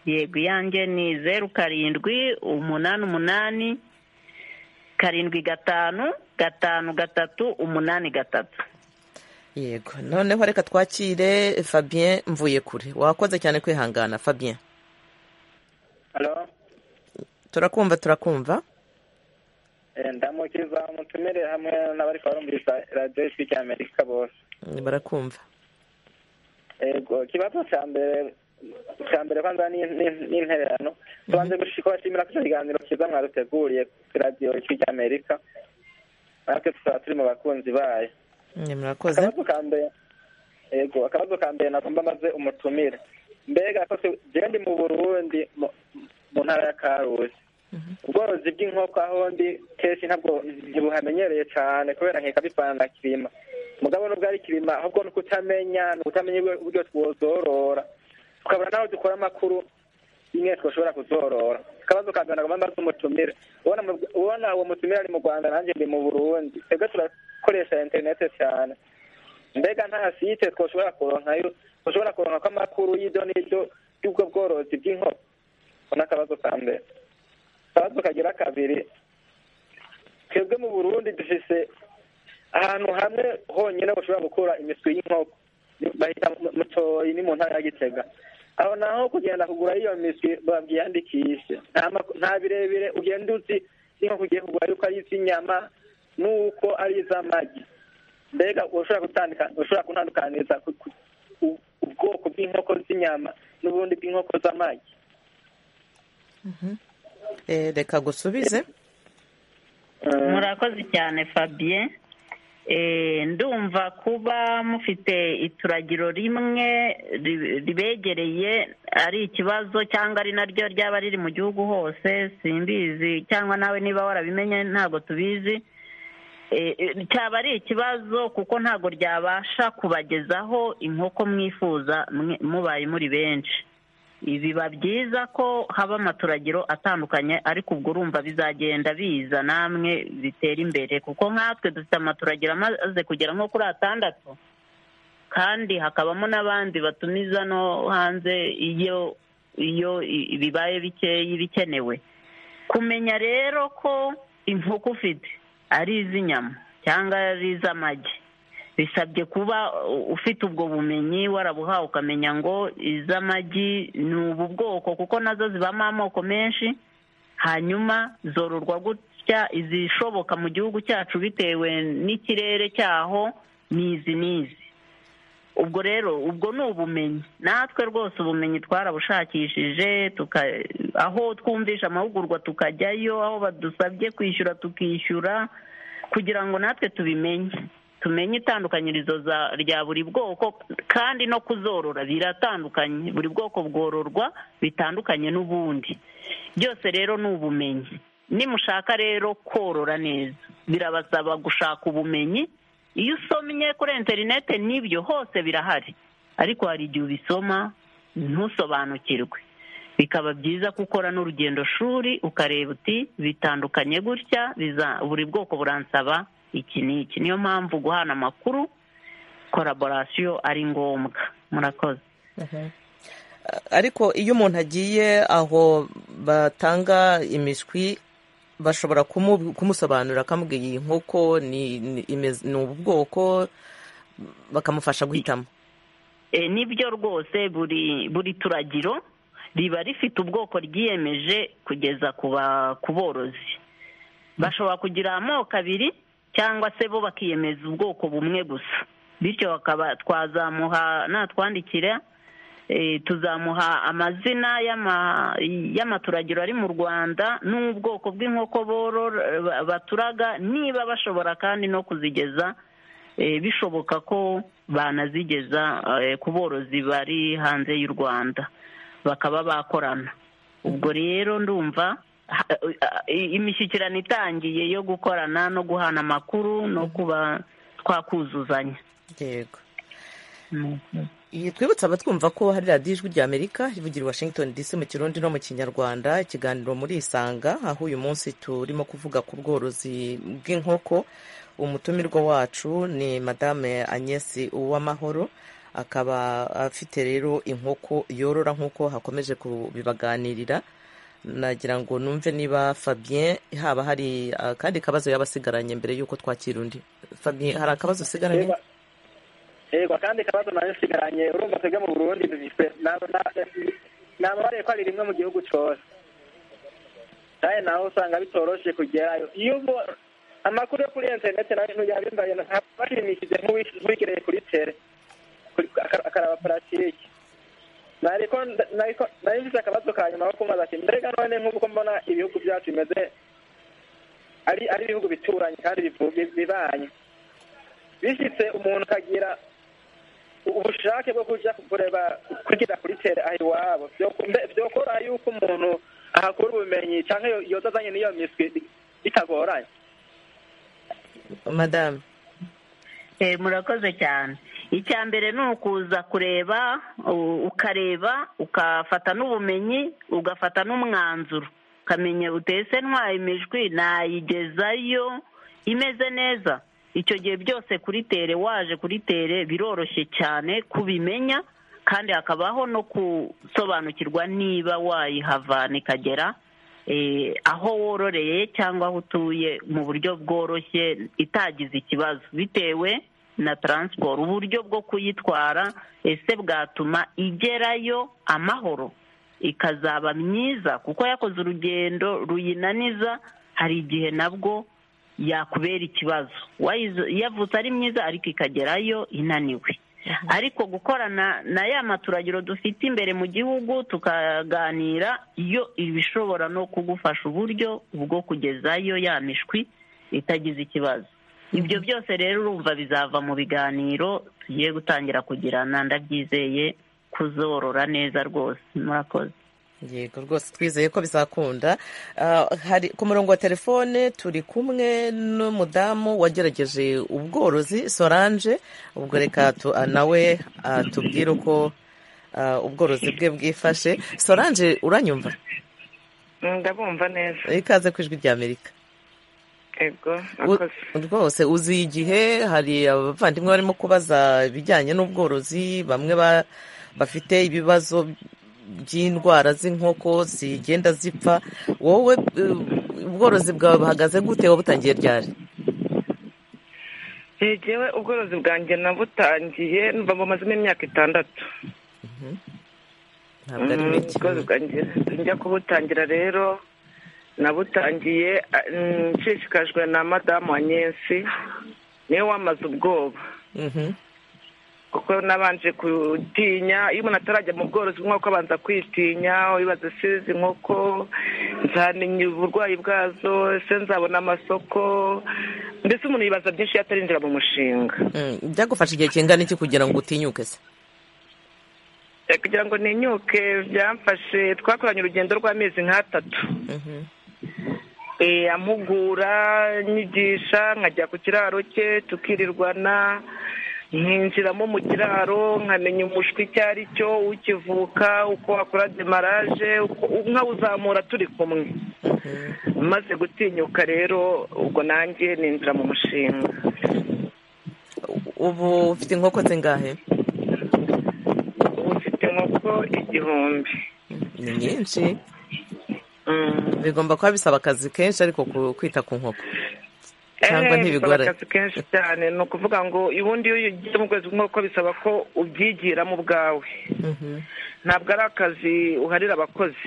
yego iyanjye ni zeru karindwi umunani umunani karindwi gatanu gatanu gatatu umunani gatatu yego noneho reka twakire fabien mvuye kure wakoze cyane kwihangana fabien Halo? turakumva turakumva Eh, ndamukiza mutumire hamwe n'abariko barumviriza radiyo ijwi ry'amerika bose barakumva ego ikibazo cya mbere cya mbere kwanza ni- ni- ni intererano tubanze gushika bashimira ko icyo kiganiro cyiza mwaduteguriye ku radiyo ijwi ry'amerika natwe tukaba turi mu bakunzi bayo Ni murakoze akabazo ka mbere ego akabazo ka mbere nagomba maze umutumire mbega ko se- jewe ndi mu burundi mu- mu ntara ya karusi ubworozi bw'inkoko aho ndi kenshi ntabwo ntibuhamenyereye cyane kubera nkeka bipfana na kirima mugabo nubwo ari kirima ahubwo ni ukutamenya ni ukutamenya uburyo twozorora tukabura n'aho dukora amakuru imwe twashobora kuzorora akabazo ka mbere nagomba mbaza umutumire ubona mu- ubona uwo mutumire ari mu rwanda nanjye ndi mu burundi twebwe turakoresha interinete cyane mbega nta site twashobora kuronkayo twashobora kuronkako amakuru y'ibyo n'ibyo y'ubwo bworozi bw'inkoko ubona akabazo ka mbere akabazo kagira kabiri twebwe mu burundi dufise ahantu hamwe honyine bashobora gukura imiswi y'inkoko bahita mu- mutoyi ni mu ntara ya gitega aho naho kugenda kugura iyo miswi babyiyandikishe nta mak- nta birebire ugenda uzi inkoko ugiye kugura yuko ari iz'inyama n'uko ari iz'amagi mbega ushobora gutandika ushobora kuntandukaniza ku- ku- u- ubwoko bw'inkoko z'inyama n'ubundi bw'inkoko z'amagi Eh, reka gusubize murakoze cyane fabien Eh, ndumva kuba mufite ituragiro rimwe ri- ribegereye ari ikibazo cyangwa ari naryo ryaba riri mu gihugu hose simbizi cyangwa nawe niba warabimenye ntabwo tubizi Eh, eh, cyaba ari ikibazo kuko ntabwo ryabasha kubagezaho inkoko mwifuza mwe- mubaye muri benshi biba byiza ko haba amaturagiro atandukanye ariko ubwo urumva bizagenda biza namwe bitera imbere kuko nkatwe dufite amaturagiro amaze kugera nko kuri atandatu kandi hakabamo n'abandi batumiza no hanze iyo iyo i- bibaye bikeya bikenewe kumenya rero ko inkoko ufite ari iz'inyama cyangwa ari iz'amagi bisabye kuba u- ufite ubwo bumenyi warabuhawe ukamenya ngo iz'amagi ni ubu bwoko kuko nazo zibamo amoko menshi hanyuma zororwa gutya izishoboka mu gihugu cyacu bitewe n'ikirere cyaho n'izi n'izi ubwo rero ubwo ni ubumenyi natwe rwose ubumenyi twarabushakishije tuka- aho twumvisha amahugurwa tukajyayo aho badusabye kwishyura tukishyura kugira ngo natwe tubimenye tumenye itandukanyirizo za- rya buri bwoko kandi no kuzorora biratandukanye buri bwoko bwororwa bitandukanye n'ubundi byose rero ni ubumenyi nimushaka rero korora neza birabasaba gushaka ubumenyi iyo usomye kuri interinete n'ibyo hose birahari ariko hari igihe ubisoma ntusobanukirwe bikaba byiza ko ukora n'urugendo shuri ukareba uti bitandukanye gutya biza- buri bwoko buransaba iki n'iki niyo mpamvu guhana amakuru koraborasiyo ari ngombwa murakoze ariko iyo umuntu agiye aho batanga imishwi bashobora kumu- kumusobanurira akamubwira iyi nkoko ni ni- imeze- ni ubu bwoko bakamufasha guhitamo E, nibyo rwose buri buri turagiro riba rifite ubwoko ryiyemeje kugeza ku ba- ku borozi bashobora kugira amoko abiri cyangwa se bo bakiyemeza ubwoko bumwe gusa bityo bakaba twazamuha natwandikira e, tuzamuha amazina y'ama- y'amaturagiro ari mu rwanda n'ubwoko bw'inkoko borora ba- baturaga niba bashobora kandi no kuzigeza Eh, bishoboka ko banazigeza eh, ku borozi bari hanze y'u rwanda bakaba bakorana ubwo rero ndumva ha- eh, imishyikirano itangiye yo gukorana no guhana amakuru no kuba twakuzuzanya yego Iyi twibutsa abatwumva ko hari radiyo ijwi rya amerika rivugira i washington dc mu kirundi no mu kinyarwanda ikiganiro muri isanga aho uyu munsi turimo kuvuga ku bworozi bw'inkoko umutumirwa wacu ni madame agnese uwamahoro akaba afite rero inkoko yorora nk'uko hakomeje kubibaganirira nagira ngo numve niba fabien haba hari akandi kabazo yaba asigaranye mbere y'uko twakira undi fabien hari akabazo usigaranye Yego. yego kandi ikibazo nayo nsigaranye urumva twebwe mu burundi dufite nababariye ko ari rimwe mu gihugu cyose kandi naho usanga bitoroshe kugerayo iyo ubo- amakuru yo kuri interineti nayo ntuyabimbaye ntabwo bashimishije nk'uwigereye kuri tere kuri- akara- akaraba paratike nariko nariko nari mfise akabazo ka nyuma ko kumaza ati mbega none nk'uko mbona ibihugu byacu bimeze ari ari ibihugu bituranye kandi bivu- bi- bibanye bishyitse umuntu akagira u- ubushake bwo kuja kureba kugira kuri tere aho iwabo Vyo- mbe- vyokora yuko umuntu ahakura ubumenyi cyangwa yoza azanye n'iyo miswi bitagoranye madamu murakoze cyane icya mbere ni ukuza kureba u- ukareba ugafata n'ubumenyi ugafata n'umwanzuro ukamenya utese ntwaye imijwi nayigezayo imeze neza icyo gihe byose kuri tere waje kuri tere biroroshye cyane kubimenya kandi hakabaho no gusobanukirwa niba wayihavana ikagera eh, aho wororeye cyangwa aho utuye mu buryo bworoshye itagize ikibazo bitewe na taransiporo uburyo bwo kuyitwara ese bwatuma igerayo amahoro ikazaba myiza kuko yakoze urugendo ruyinaniza hari igihe nabwo yakubera ikibazo Wayizo- yavutse ari myiza ariko ikagerayo inaniwe ariko gukorana na ya maturagiro dufite imbere mu gihugu tukaganira yo ibishobora no kugufasha uburyo bwo kugezayo ya mishwi itagize ikibazo ibyo byose rero urumva bizava mu biganiro tugiye gutangira kugirana ndabyizeye kuzorora neza rwose murakoze yego rwose twizeye ko bizakunda Ah, hari ku murongo wa telefone turi kumwe n'umudamu wagerageje ubworozi sorange ubwo reka tu- ah, nawe ah, tubwire uko ah, ubworozi bwe bwifashe sorange uranyumva ndabumva neza ikaze ku ijwi rya amerika ego U- akoze rwose uzi igihe hari abavandimwe barimo kubaza ibijyanye n'ubworozi bamwe ba- bafite ibibazo by'indwara z'inkoko zigenda zipfa wowe eh, ubworozi bwawe buhagaze gute wabutangiye ryari yegewe ubworozi bwanjye nabutangiye mba bumazemo imyaka itandatu ntabwo ari Mm, bike ubworozi bwanjye njya kubutangira rero nabutangiye ah, mm, nshishikajwe na madamu wa nyensi niwe wamaze ubwoba Mhm. kuko nabanje kutinya iyo umuntu atarajya mu bworozi bw'inkoko abanza kwitinya wibaza ese izi nkoko nzamenya uburwayi bwazo ese nzabona amasoko mbese umuntu yibaza byinshi iyo atarinjira mu mushinga Mm, byagufasha igihe kingana iki kugira ngo utinyuke se Eh, kugira ngo ninyuke byamfashe twakoranye urugendo rw'amezi nk'atatu Mhm. Eh, ampugura nyigisha nkajya ku kiraro cye tukirirwana nkinjiramo mu kiraro nkamenya umushwi icyo ari cyo ukivuka uko wakora demaraje uko- nkawuzamura turi kumwe maze gutinyuka rero ubwo nanjye ninjira mu mushinga ubu ufite inkoko zingahe ufite inkoko igihumbi ni nyinshi bigomba kuba bisaba akazi kenshi ariko ku- kwita ku nkoko cyangwa Eh, ntibigoranye bisaba akazi kenshi cyane ni ukuvuga ngo ubundi iyo ugiye mu kwezi nk'uko bisaba ko ubyigiramo ubwawe ntabwo ari akazi uharira abakozi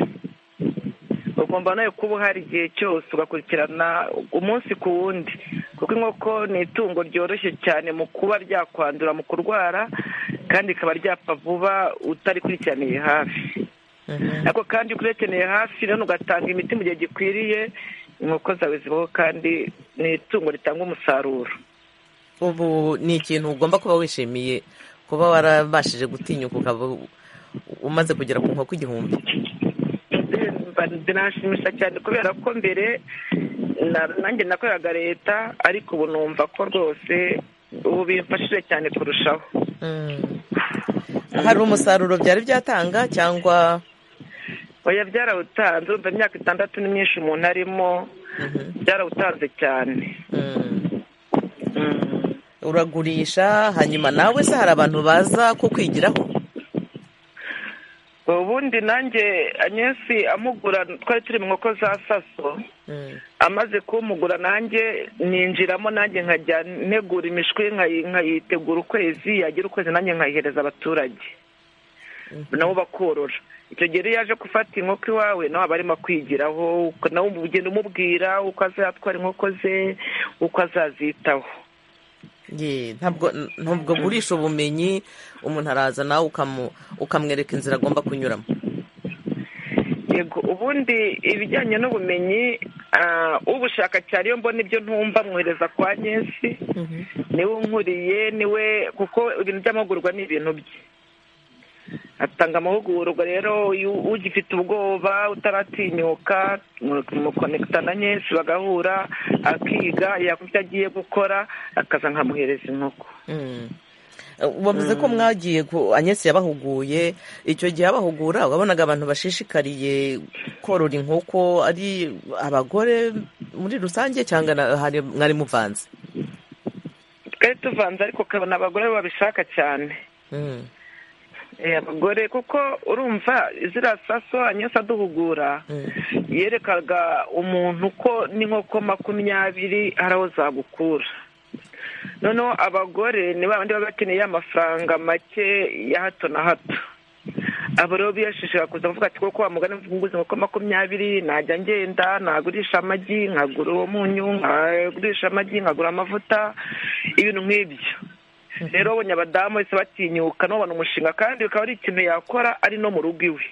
ugomba nawe kuba uhari igihe cyose ugakurikirana umunsi ku wundi kuko inkoko ni itungo ryoroshye cyane mu kuba ryakwandura mu kurwara kandi rikaba ryapfa vuba utarikurikiraniye hafi ariko kandi iyo ukurekeneye hafi rero ugatanga imiti mu gihe gikwiriye inkoko zawe zibaho kandi ni itungo ritanga umusaruro ubu ni ikintu ugomba kuba wishimiye kuba warabashije gutinyuka ukaba u- umaze kugera ku nkoko igihumbi mba binashimisha cyane kubera ko mbere na- nanjye nakoreraga leta ariko ubu numva ko rwose ubu bimfashije cyane kurushaho hari umusaruro byari byatanga cyangwa oya byarawutanze urumva imyaka itandatu ni myinshi umuntu arimo byarawutanze cyane uragurisha hanyuma nawe se hari abantu baza kukwigiraho ubundi nanjye anyesi amugura twari turi mu nkoko za saso amaze kumugura nanjye ninjiramo nanjye nkajya ntegura imishwi nkayi- nkayitegura ukwezi yagira ukwezi nanjye nkayihereza abaturage nabo bakorora icyo gihe iyo yaje gufata inkoko iwawe nawe aba arimo kwigiraho uko- nawe ugenda umubwira uko azatwara inkoko ze uko azazitaho Ye, ntabwo ntabwo agurisha ubumenyi umuntu araza nawe ukamu- ukamwereka inzira agomba kunyuramo yego ubundi ibijyanye n'ubumenyi ah, ubushaka cyane iyo mbona ibyo ntumva mwohereza kwa nyesi niwe unkuriye niwe kuko ibintu by'amahugurwa ni ibintu bye atanga amahugurwa rero iyo ugifite ubwoba utaratinyuka mukonekitana nyinshi bagahura akiga yakora ibyo agiye gukora akaza nkamuhereza inkoko wavuze ko mwagiye ku anyesi yabahuguye icyo gihe abahugura wabonaga abantu bashishikariye korora inkoko ari abagore muri rusange cyangwa na- hari- mwari muvanze twari tuvanze ariko ukabona abagore babishaka cyane Eh, abagore kuko urumva ziriya saso anyesi aduhugura yerekaga umuntu ko n'inkoko makumyabiri hari aho zagukura noneho abagore ni ba bandi baba bakeneye amafaranga make ya hato na hato abo rero biyashishira kuza kuvuga ati koko wa mugani mvuguze inkoko makumyabiri najya ngenda nagurisha amagi nkagura uwo munyu nkagurisha amagi nkagura amavuta ibintu nk'ibyo rero abonye abadamu bahise batinyuka n'ubona umushinga kandi bikaba ari ikintu yakora ari no mu rugo iwe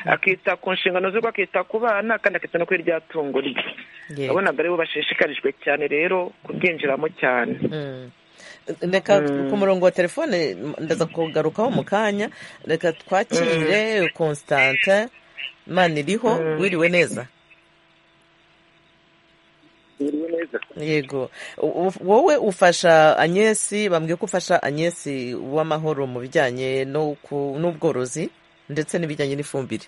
akita ku nshingano z'urugo akita ku bana kandi akita no kuri rya tungo rye abonaga aribo bashishikarijwe cyane rero kubyinjiramo cyane reka Mm. ku murongo wa telefone ndaza kugarukaho mu kanya reka twakire constante mani iriho wiriwe neza Biriwe neza yego U- u- wowe ufasha anyesi bambwiye ko ufasha anyesi w'amahoro mu bijyanye no ku- n'ubworozi ndetse n'ibijyanye n'ifumbire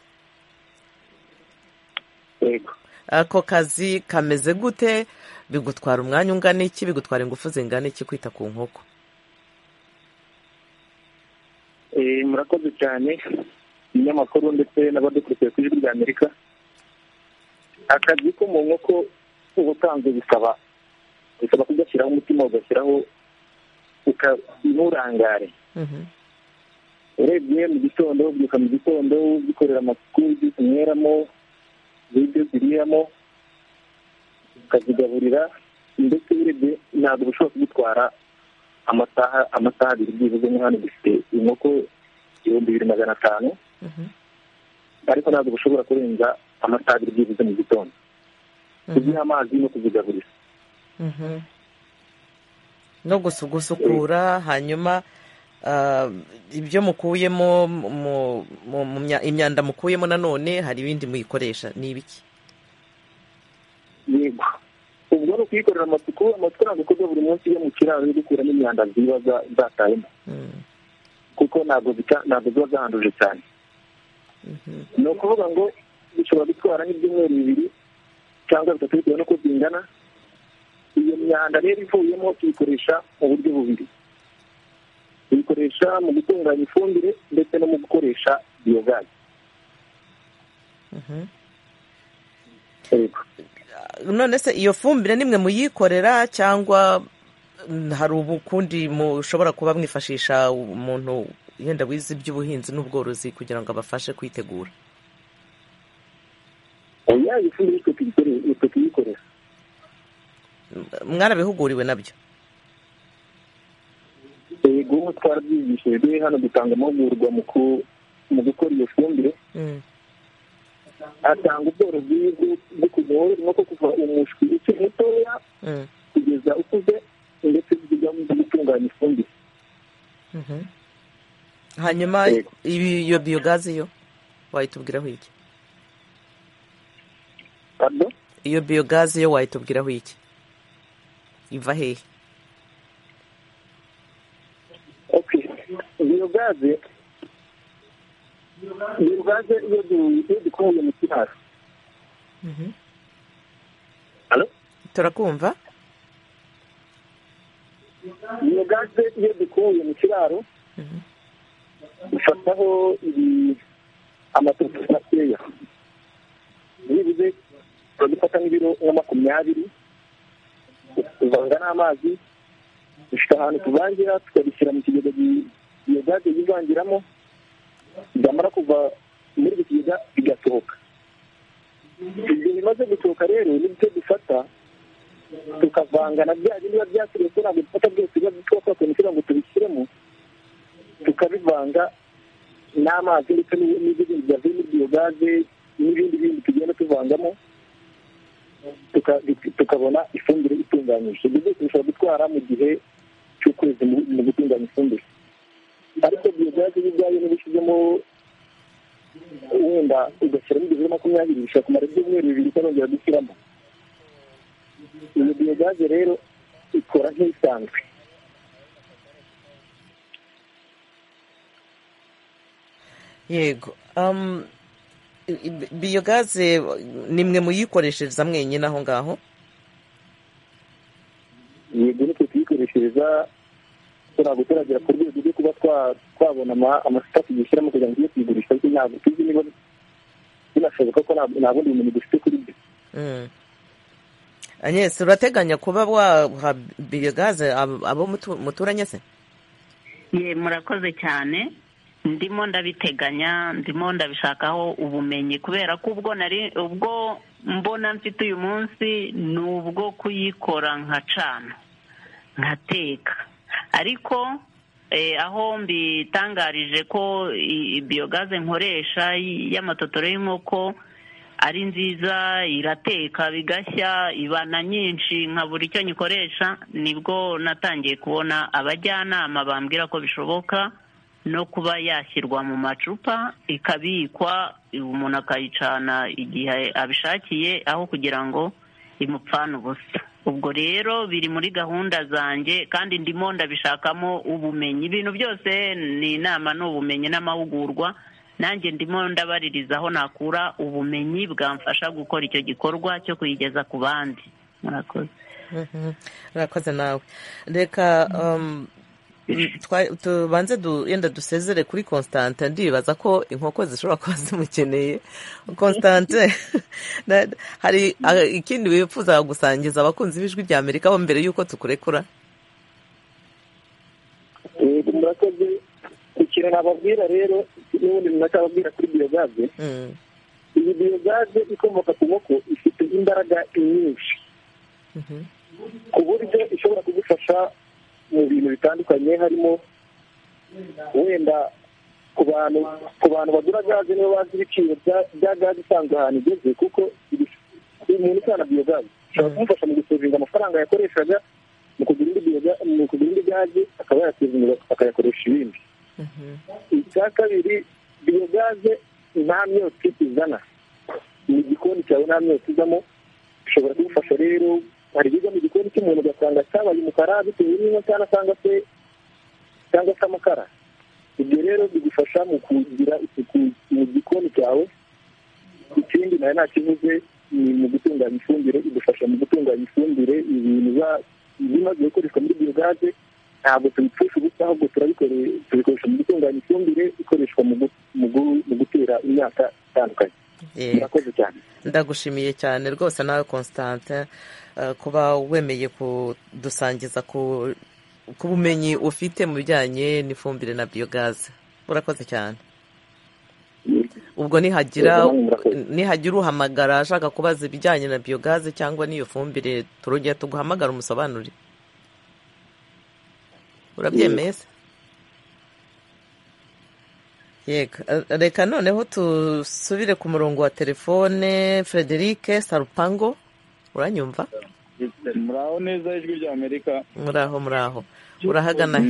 yego ako kazi kameze gute bigutwara umwanya ungana iki bigutwara ingufu zingana iki kwita ku nkoko Eh, murakoze cyane ibinyamakuru ndetse n'abadukurikiye ku ijwi ry'amerika akazi ko mu nkoko ubusanzwe bisaba bisaba kugashyiraho umutima ugashyiraho uka- nturangare urebye mu gitondo ubyuka mu gitondo uzikorera amasuku ibyuka unyweramo ibyo ziriramo ukazigaburira ndetse urebye ntabwo bishobora kugutwara amasaha amasaha abiri byibuze nko hano dufite inkoko ibihumbi bibiri magana atanu ariko ntabwo bushobora kurenza amasaha abiri byibuze mu gitondo kuziha amazi no kuzigaburira Mhm. no gusugusukura hanyuma ah, ibyo mukuyemo mu- mu- mu mya- imyanda mukuyemo nanone hari ibindi muyikoresha ni ibiki yego ubwo ni ukuyikorera amasuku amasuku ntabwo akorwa buri munsi iyo mu kiraro yo gukuramo imyanda ziba za- zatayemo kuko ntabwo zica- ntabwo ziba zahanduje cyane ni ukuvuga ngo bishobora gutwara nk'ibyumweru bibiri cyangwa bitatu bitewe n'uko zingana iyo myanda rero ivuyemo tuyikoresha mu buryo bubiri tuyikoresha mu gutunganya ifumbire ndetse no mu gukoresha biyogazi yego none se iyo fumbire nimwe muyikorera cyangwa mm, hari ubukundi mushobora kuba mwifashisha umuntu yenda wize iby'ubuhinzi n'ubworozi kugira ngo abafashe kwitegura oya iyo fumbire twe tuyikore- twe tuyikorera mwarabihuguriwe nabyo yego twarabyigishijwe hano dutanga amahugurwa mu ku- mu gukora iyo fumbire hatanga ubworozi bwo- bwo kuvura inkoko kuva umushwi ukiri mutoya kugeza ukuze ndetse zigamo zo gutunganya ifumbire Mhm. hanyuma ibi- iyo biyogazi yo wayitubwiraho iki Pardon? iyo biyogazi yo wayitubwiraho iki iva hehe biyogaze biyogaze iyo du- iyo dukuye mu kiraro turakumva biyogaze iyo dukuye mu kiraro dufataho ibi amatoto makeya nibuze tuba dufata nk'ibiro nka makumyabiri tuvanga n'amazi dufite ahantu tuvangira tukabishyira mu kigega gi- biyogaze yivangiramo byamara kuva muri icyo kigega bigasohoka ibyo bimaze gusohoka rero nibyo dufata tukavanga na bya bindi biba byasigaye ko ntabwo dufata byose biba twakoze kugira ngo tubishyiremo tukabivanga n'amazi ndetse n'ibyo bindi byavuye muri biyogaze n'ibindi bindi tugenda tuvangamo tuka- tukabona ifumbire itunganyije ibyo byose bishobora gutwara mu gihe cy'ukwezi mu mu gutunganya ifumbire ariko biyogazi ibyayo niba ushyizemo wenda ugashyiramo ibihumbi makumyabiri bishobora kumara ibyumweru bibiri utarongera gushyiramo iyo biyogazi rero ikora nk'isanzwe yego um, i- i- biyogaze ni mwe muyikoreshereza mwenyine aho ngaho yego nitwe tuyikoreshereza turi guturagera ku rwego rwo kuba twa- twabona ama- amacupa tugishyiramo kugira ngo tujye kuyigurisha ariko ntabwo tuzi niba binashoboka ko nta nta bundi bumenyi dufite kuri byo Mm. anyese urateganya kuba waha biyogaze ab- abo mutu- muturanye se ye murakoze cyane ndimo ndabiteganya ndimo ndabishakaho ubumenyi kubera ko ubwo nari ubwo mbona mfite uyu munsi ni ubwo kuyikora nkacana nkateka ariko eh, aho mbitangarije ko i- i- biyogaze nkoresha y- y'amatotoro y'inkoko ari nziza irateka bigashya ibana nyinshi nka buri icyo nyikoresha nibwo natangiye kubona abajyanama bambwira ko bishoboka no kuba yashyirwa mu macupa ikabikwa umuntu akayicana igihe abishakiye aho kugira ngo imupfane ubusa ubwo rero biri muri gahunda zanjye kandi ndimo ndabishakamo ubumenyi ibintu byose ni inama ni ubumenyi n'amahugurwa nanjye ndimo ndabaririza aho nakura ubumenyi bwamfasha gukora icyo gikorwa cyo kuyigeza ku bandi murakoze Mhm. urakoze nawe reka um, mm, twa- tubanze du- yenda dusezere kuri constante ndibaza ko inkoko zishobora kuba zimukeneye constante na- hari ah, ikindi wifuza gusangiza abakunzi b'ijwi rya amerika bo mbere y'uko tukurekura yego murakoze ikintu nababwira rero n'ubundi runaka babwira kuri biyogaze Mm. iyi biyogaze ikomoka ku nkoko ifite imbaraga nyinshi Mhm. ku buryo ishobora kugufasha mu bintu bitandukanye harimo wenda ku bantu ku bantu bagura gaze nibo bazi ibiciro bya- bya gaze isanzwe ahantu igeze kuko ibi- umuntu usana biyogaze bishobora kumufasha mu gusevinga amafaranga yakoreshaga mu kugura indi biyoga- mu kugura indi gaze akaba yasevinga akayakoresha ibindi icya kabiri biyogaze nta myotsi izana mu gikoni cyawe nta myotsi izamo bishobora kugufasha rero hari ibijya mu gikoni cy'umuntu ugasanga cyabaye umukara bitewe n'inkwa cyangwa cyangwa se cyangwa se amakara ibyo rero bigufasha mu kugira isuku mu gikoni cyawe ikindi nawe ntakivuze ni mu gutunganya ifumbire idufasha mu gutunganya ifumbire ibintu biba- bimaze gukoreshwa muri biyogaze ntabwo tubipfusha ubusa ahubwo turabikore- tubikoresha mu gutunganya ifumbire ikoreshwa mu gu- mu gu- mu gutera imyaka itandukanye Yego. murakoze cyane ndagushimiye cyane rwose nawe constante eh, kuba wemeye kudusangiza ku ku bumenyi ufite mu bijyanye n'ifumbire na biyogaze urakoze cyane ubwo nihagira Yego, namwe murakoze. nihagira uhamagara ashaka kubaza ibijyanye na biyogaze cyangwa n'iyo fumbire turongera tuguhamagara umusobanurire urabyemeye se yego Eh, reka noneho dusubire ku murongo wa telefone frederic sarupango uranyumva muraho neza ijwi rya amerika muraho muraho urahagana he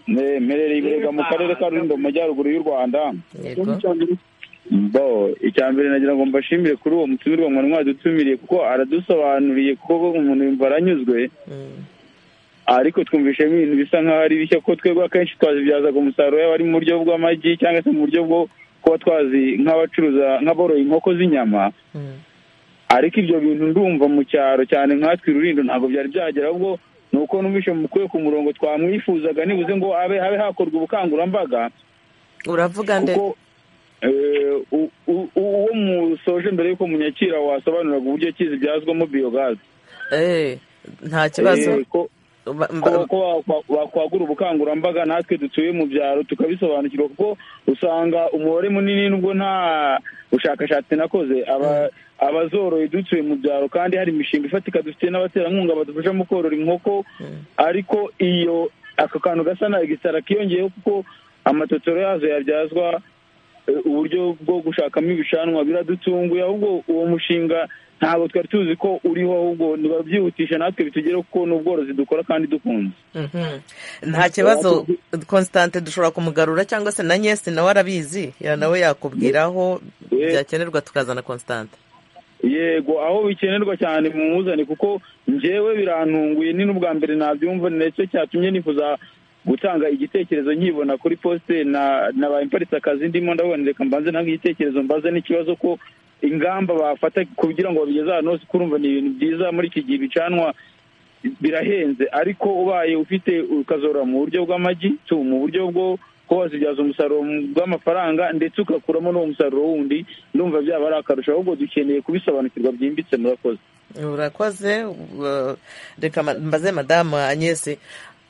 Mm, ne- mperereye iburega mu karere ka rulindo mu majyaruguru y'u rwanda yego bo icya mbere nagira ngo mbashimire kuri uwo mutumirwa mwari mwadutumiriye kuko aradusobanuriye kuko umuntu yumva aranyuzwe ariko twumvishemo ibintu bisa nk'aho ari bishya ko twebwe akenshi twazibyazaga umusaruro yaba ari mu buryo bw'amagi cyangwa se mu buryo bwo kuba twazi nk'abacuruza nk'aboroye inkoko z'inyama ariko ibyo bintu ndumva mu cyaro cyane nkatwe rurindo ntabwo byari byagera ahubwo ni uko numvise mukuye ku murongo twamwifuzaga nibuze ngo abe habe hakorwa ubukangurambaga uravuga nde kuko eh, u- u- uwo musoje mbere y'uko munyakira wasobanuraga uburyo ki zibyazwamo biyogazi Eh, nta kibazo Eh, ko- Ba- ko mba- ko wakwa- wakwagura ubukangurambaga natwe dutuye mu byaro tukabisobanukirwa kuko usanga umubare munini nubwo nta bushakashatsi nakoze aba abazoroye dutuye mu byaro kandi hari imishinga ifatika dufite n'abaterankunga badufasha mu korora inkoko ariko iyo ako kantu gasa nayo gisara kiyongeyeho kuko amatotero yazo yabyazwa eh, uburyo bwo gushakamo ibicanwa biradutunguye ahubwo uwo mushinga ntabwo twari tuzi ko uriho ahubwo ntibabyihutisha natwe bitugere kuko ni ubworozi dukora kandi dukunze Mhm. nta kibazo constante dushobora kumugarura cyangwa se na nyesi nawe arabizi ya nawe yakubwiraho byakenerwa tukazana constante yego aho bikenerwa cyane mu muzane kuko njyewe birantunguye ni n'ubwa mbere nabyumva ndetse cyatumye nifuza gutanga igitekerezo nkibona kuri posite na nabaye imparitse akazi ndimo ndabona reka mbanze nange igitekerezo mbaze n'ikibazo ko ingamba bafata kugira ngo babigeze ahantu hose kurumva ni ibintu byiza muri iki gihe bicanwa birahenze ariko ubaye ufite ukazorora mu buryo bw'amagi tu mu buryo bwo kuba wazibyaza umusaruro mu- bw'amafaranga ndetse ugakuramo n'uwo musaruro wundi ndumva byaba ari akarusho ahubwo dukeneye kubisobanukirwa byimbitse murakoze urakoze uh, reka ma- mbaze madamu anyesi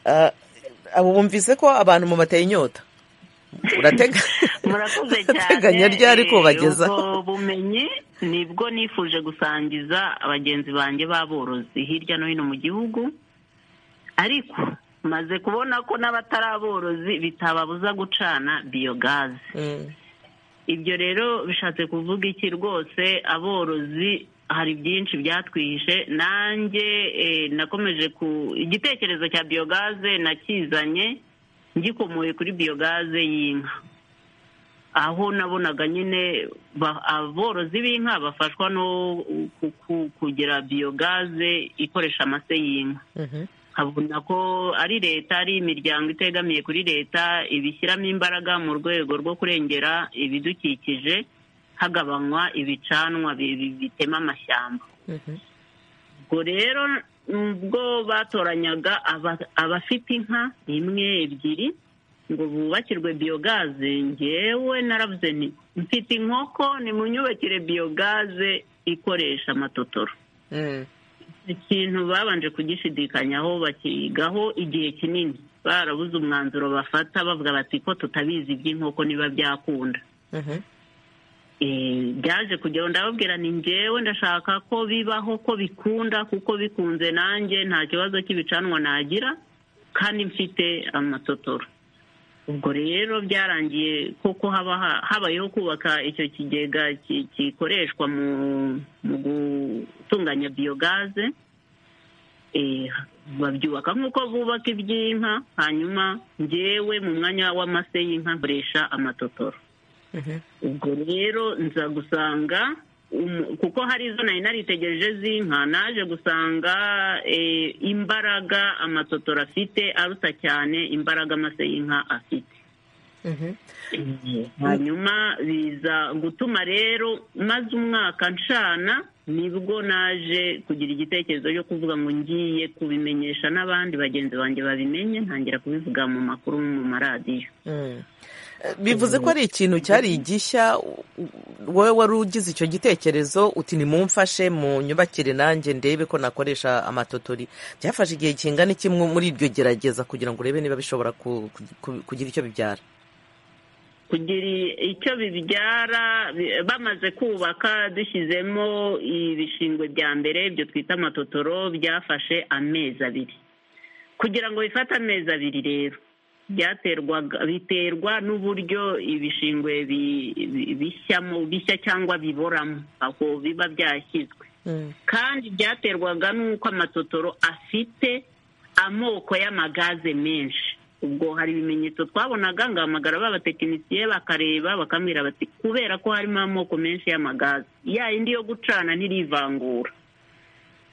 Uh, abo bumvise ko abantu mu bateye inyota uratega murakoze Ateganya eh, ryari kubageza? ubwo bumenyi nibwo nifuje gusangiza abagenzi banjye b'aborozi hirya no hino mu gihugu ariko maze kubona ko n'abatari aborozi bitababuza gucana biyogaze ibyo rero bishatse kuvuga iki rwose aborozi hari byinshi byatwihishe nanjye eh, nakomeje ku igitekerezo cya biyogaze nakizanye ngikomoye kuri biyogaze y'inka aho nabonaga nyine ba- aborozi b'inka bafashwa no ku- ku- kugira biyogaze ikoresha amase y'inka nkabona ko ari leta ari imiryango itegamiye kuri leta ibishyiramo imbaraga mu rwego rwo kurengera ibidukikije hagabanywa ibicanwa bi- bi- bitema amashyamba ubwo rero ubwo batoranyaga aba- abafite inka imwe ebyiri ngo bubakirwe biyogaze ngewe naravuze nti mfite inkoko nimunyubakire biyogaze ikoresha amatotoro ikintu babanje kugishidikanyaho bakigaho igihe kinini barabuze umwanzuro bafata bavuga bati ko tutabizi iby'inkoko niba byakunda Eh, byaje kujyaho ndababwira ni ngewe ndashaka ko bibaho ko bikunda kuko bikunze nanjye nta kibazo cy'ibicanwa nagira kandi mfite amatotoro ubwo rero byarangiye koko haba ha- habayeho kubaka icyo kigega ki- gikoreshwa mu mu gutunganya biyogaze Eh, babyubaka nk'uko bubaka iby'inka hanyuma ngewe mu mwanya w'amase y'inka nkoresha amatotoro ubwo rero nza gusanga umu- kuko hari izo nari naritegereje z'inka naje gusanga eh, imbaraga amatotora afite aruta cyane imbaraga amase y'inka afite hanyuma biza gutuma rero maze umwaka nshana nibwo naje kugira igitekerezo cyo kuvuga ngo ngiye kubimenyesha n'abandi bagenzi banjye babimenye ntangira kubivuga mu makuru mu maradiyo Mm. Eh, bivuze ko ari ikintu cyari igishya u- u- wowe wari ugize icyo gitekerezo uti nimumfashe mu nyubakire nanjye ndebe ko nakoresha amatotori byafashe igihe kingana iki mu- muri iryo gerageza kugira ngo urebe niba bishobora ku- ku- ku- kugira icyo bibyara kugira i- icyo bibyara bi- bamaze kubaka dushyizemo ibishingwe bya mbere ibyo twita amatotoro byafashe amezi abiri kugira ngo bifate amezi abiri rero byaterwaga biterwa n'uburyo ibishingwe bi- bi- bishyamo bishya cyangwa biboramo aho biba byashyizwe kandi byaterwaga n'uko amatotoro afite amoko y'amagaze menshi ubwo hari ibimenyetso twabonaga ngo hamagara ba batekinisiye bakareba bakambwira bati kubera ko harimo amoko menshi y'amagaze ya indi yo gucana ntirivangura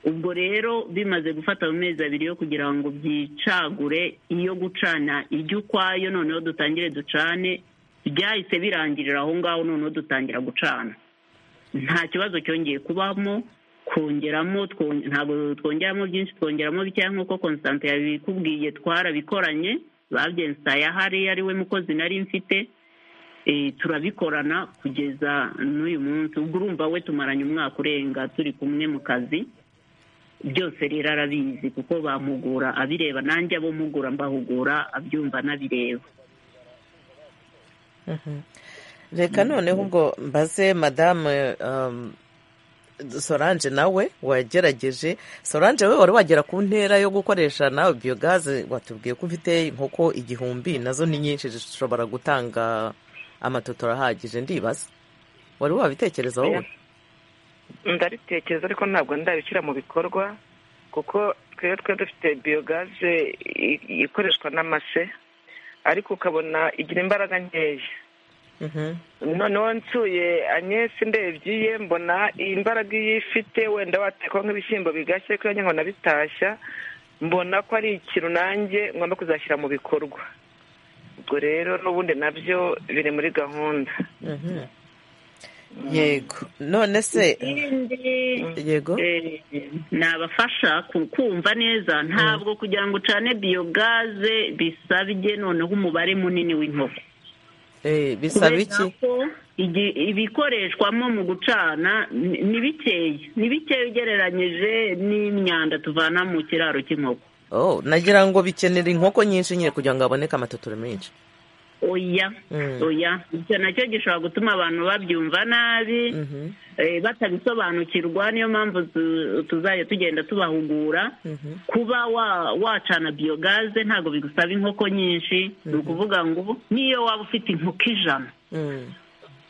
ubwo rero bimaze gufata mu mezi abiri yo kugira ngo byicagure iyo gucana ijya ukwayo noneho dutangire ducane byahise birangirira aho ngaho noneho dutangira gucana nta kibazo cyongeye kubamo kongeramo twon- ntabwo twongeramo byinshi twongeramo bikeya nk'uko constante yabikubwiye twarabikoranye babyensaye ahari ari we mukozi nari mfite eh, turabikorana kugeza n'uyu munsi ubwo urumva we tumaranye umwaka urenga turi kumwe mu kazi byose rero arabizi kuko bamugura abireba nanjye abo mugura mbahugura abyumva anabireba reka noneho ubwo mbaze madame um, solange nawe wagerageje solange we wari wagera ku ntera yo gukoresha nawe biyogaze watubwiye ko ufite inkoko igihumbi nazo ni nyinshi zishobora gutanga amatoto arahagije ndibaza wari wabitekereza wowe ndaritekereza ariko ntabwo ndabishyira mu bikorwa kuko twebwe twari dufite biyogaze ikoreshwa n'amase ariko ukabona igira imbaraga nkeya noneho nsuye anyesi ndebye ye mbona iyi mbaraga iyo ifite wenda watekwa nk'ibishyimbo bigashye kandi nkabona bitashya mbona ko ari ikintu nanjye ngomba kuzashyira mu bikorwa ubwo rero n'ubundi nabyo biri muri gahunda yego none se yego ni abafasha ku- kumva neza ntabwo kugira ngo ucane biyogaze bisabye noneho umubare munini w'inkoko Eh, bisaba Kubera iki ko igi- ibikoreshwamo mu gucana ni ni bikeya ni bikeya ugereranyije n'imyanda tuvana mu kiraro cy'inkoko oh nagira ngo bikenera inkoko nyinshi nyine kugira ngo haboneke amatotoro menshi oya Mm. oya icyo nacyo gishobora gutuma abantu babyumva nabi eh, batabisobanukirwa niyo mpamvu tu- tuzajya tugenda tubahugura kuba wa wacana biyogaze ntabwo bigusaba inkoko nyinshi ni ukuvuga ngo niyo waba ufite inkoko ijana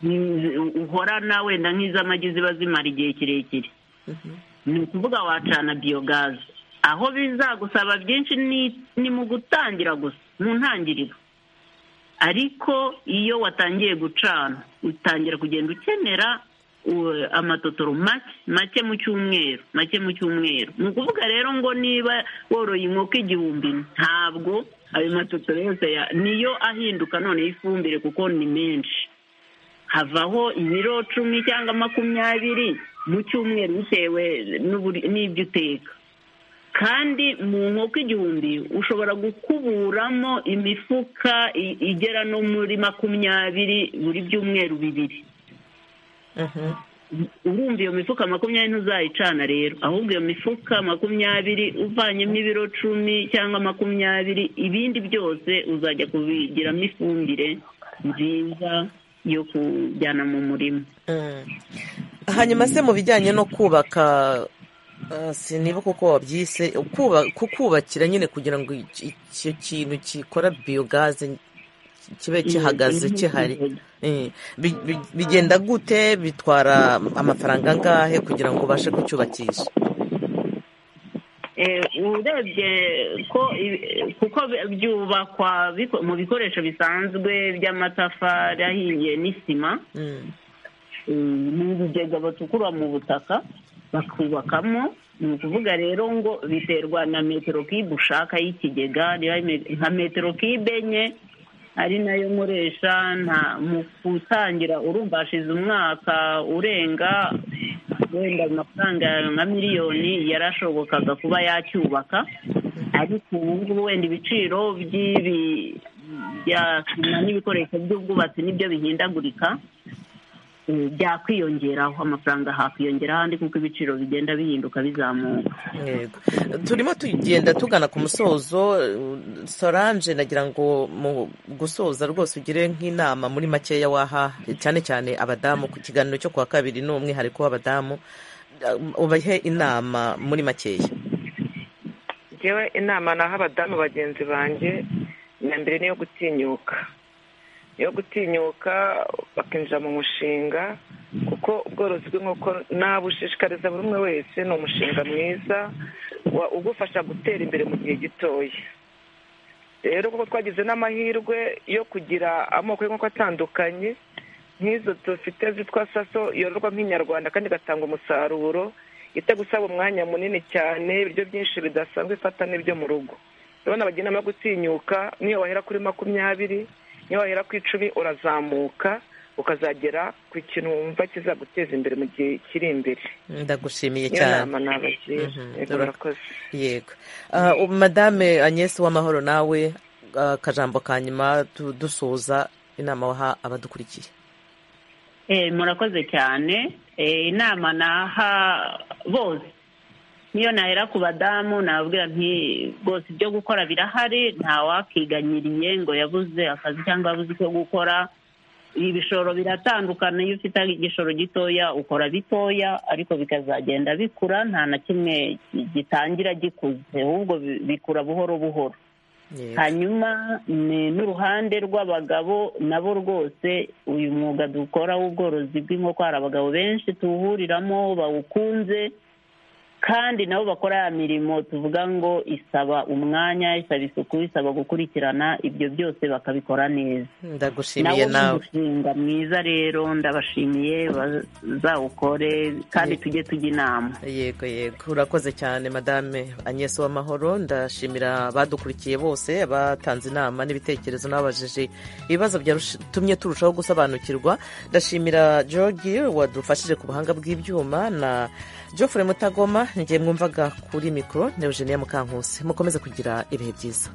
mm, uhorana wenda nk'iz'amagi ziba zimara igihe kirekire ni ukuvuga wacana biyogaze aho bizagusaba byinshi ni- ni mu gutangira gusa mu ntangiriro ariko iyo watangiye gucana utangira kugenda ukenera u- amatotoro make make mu cyumweru make mu cyumweru ni ukuvuga rero ngo niba woroye inkoko igihumbi ntabwo ayo matotoro yose ya- niyo ahinduka noneho ifumbire kuko ni menshi havaho ibiro cumi cyangwa makumyabiri mu cyumweru bitewe n'uburi- n'ibyo uteka kandi mu nkoko igihumbi ushobora gukuburamo imifuka i- igera no muri makumyabiri buri byumweru bibiri urumva iyo mifuka makumyabiri ntuzayicana rero ahubwo iyo mifuka makumyabiri uvanyemo ibiro cumi cyangwa makumyabiri ibindi byose uzajya kubigiramo ifumbire nziza yo kujyana mu murima hanyuma se mu bijyanye no kubaka ah, siniba kuko wabyise kuba- kukubakira nyine kugira ngo iki- icyo kintu gikora biyogaze kibe gihagaze Mm, gihari Eh, bi- bi- bigenda gute bitwara amafaranga angahe kugira ngo ubashe kucyubakisha Eh, urebye ko ibi- kuko bi- byubakwa biko- mu bikoresho bisanzwe by'amatafari ahiye n'isima eh, n'ibigega bacukura mu butaka bakubakamo ni ukuvuga rero ngo biterwa na metero kibe ushaka y'ikigega niba ari me- nka metero kibe enye ari nayo nkoresha nta mu gutangira urumbashize umwaka urenga wenda amafaranga yawe nka miliyoni yarashobokaga kuba yacyubaka ariko ubu ngubu wenda ibiciro by'ibi bya sima n'ibikoresho by'ubwubatsi nibyo bihindagurika eh, byakwiyongeraho amafaranga hakwiyongeraho andi kuko ibiciro bigenda bihinduka bizamuka yego turimo tugenda tugana ku musozo eh, solange nagira ngo mu gusoza rwose ugire nk'inama muri makeya waha cyane cyane abadamu ku kiganiro cyo kuwa kabiri ni umwihariko w'abadamu eh, ubahe inama muri makeya ngewe inama naho abadamu bagenzi banjye iya mbere ni iyo gutinyuka iyo gutinyuka bakinjira mu mushinga kuko ubworozi bw'inkoko nabushishikariza buri umwe wese ni umushinga mwiza wa- ugufasha gutera imbere mu gihe gitoya rero kuko twagize n'amahirwe yo kugira amoko y'inkoko atandukanye nk'izo dufite zitwa saso yororwa nk'inyarwanda kandi igatanga umusaruro itagusaba umwanya munini cyane ibiryo byinshi bidasanzwe ifata n'ibyo mu rugo urabona bagira inama yo gutinyuka niyo wahera kuri makumyabiri niyo wahera ku icumi urazamuka ukazagera ku kintu wumva kizaguteza imbere mu gihe kiri imbere ndagushimiye niyo cyane nama nabagira yego murakoze yego Ah, ubu madame agnes w'amahoro nawe ah, akajambo ka nyuma tu- dusoza inama waha abadukurikiye Eh, murakoze cyane Eh, inama naha bose niyo nahera ku badamu nababwira nti rwose ibyo gukora birahari ntawakiganyiriye ngo yabuze akazi cyangwa yabuze icyo gukora ibishoro biratandukana iyo ufite igishoro gitoya ukora bitoya ariko bikazagenda bikura nta na kimwe gitangira gikuze ahubwo bi- bikura buhoro buhoro hanyuma ni n'uruhande rw'abagabo nabo rwose uyu mwuga dukora w'ubworozi bw'inkoko hari abagabo benshi tuwuhuriramo bawukunze kandi nabo bakora ya mirimo tuvuga ngo isaba umwanya isaba isuku isaba gukurikirana ibyo byose bakabikora neza ndagushimiye nawo nawe umushinga mwiza rero ndabashimiye bazawukore kandi tujye tujya inama yego yego urakoze cyane madame agnes w'amahoro ndashimira abadukurikiye bose abatanze inama n'ibitekerezo n'ababajije ibibazo byatumye turushaho gusobanukirwa ndashimira jogi wadufashije ku buhanga bw'ibyuma na geoffrey mutagoma njye mwumvaga kuri mikoro neogenia mukankusi mukomeze kugira ibihe byiza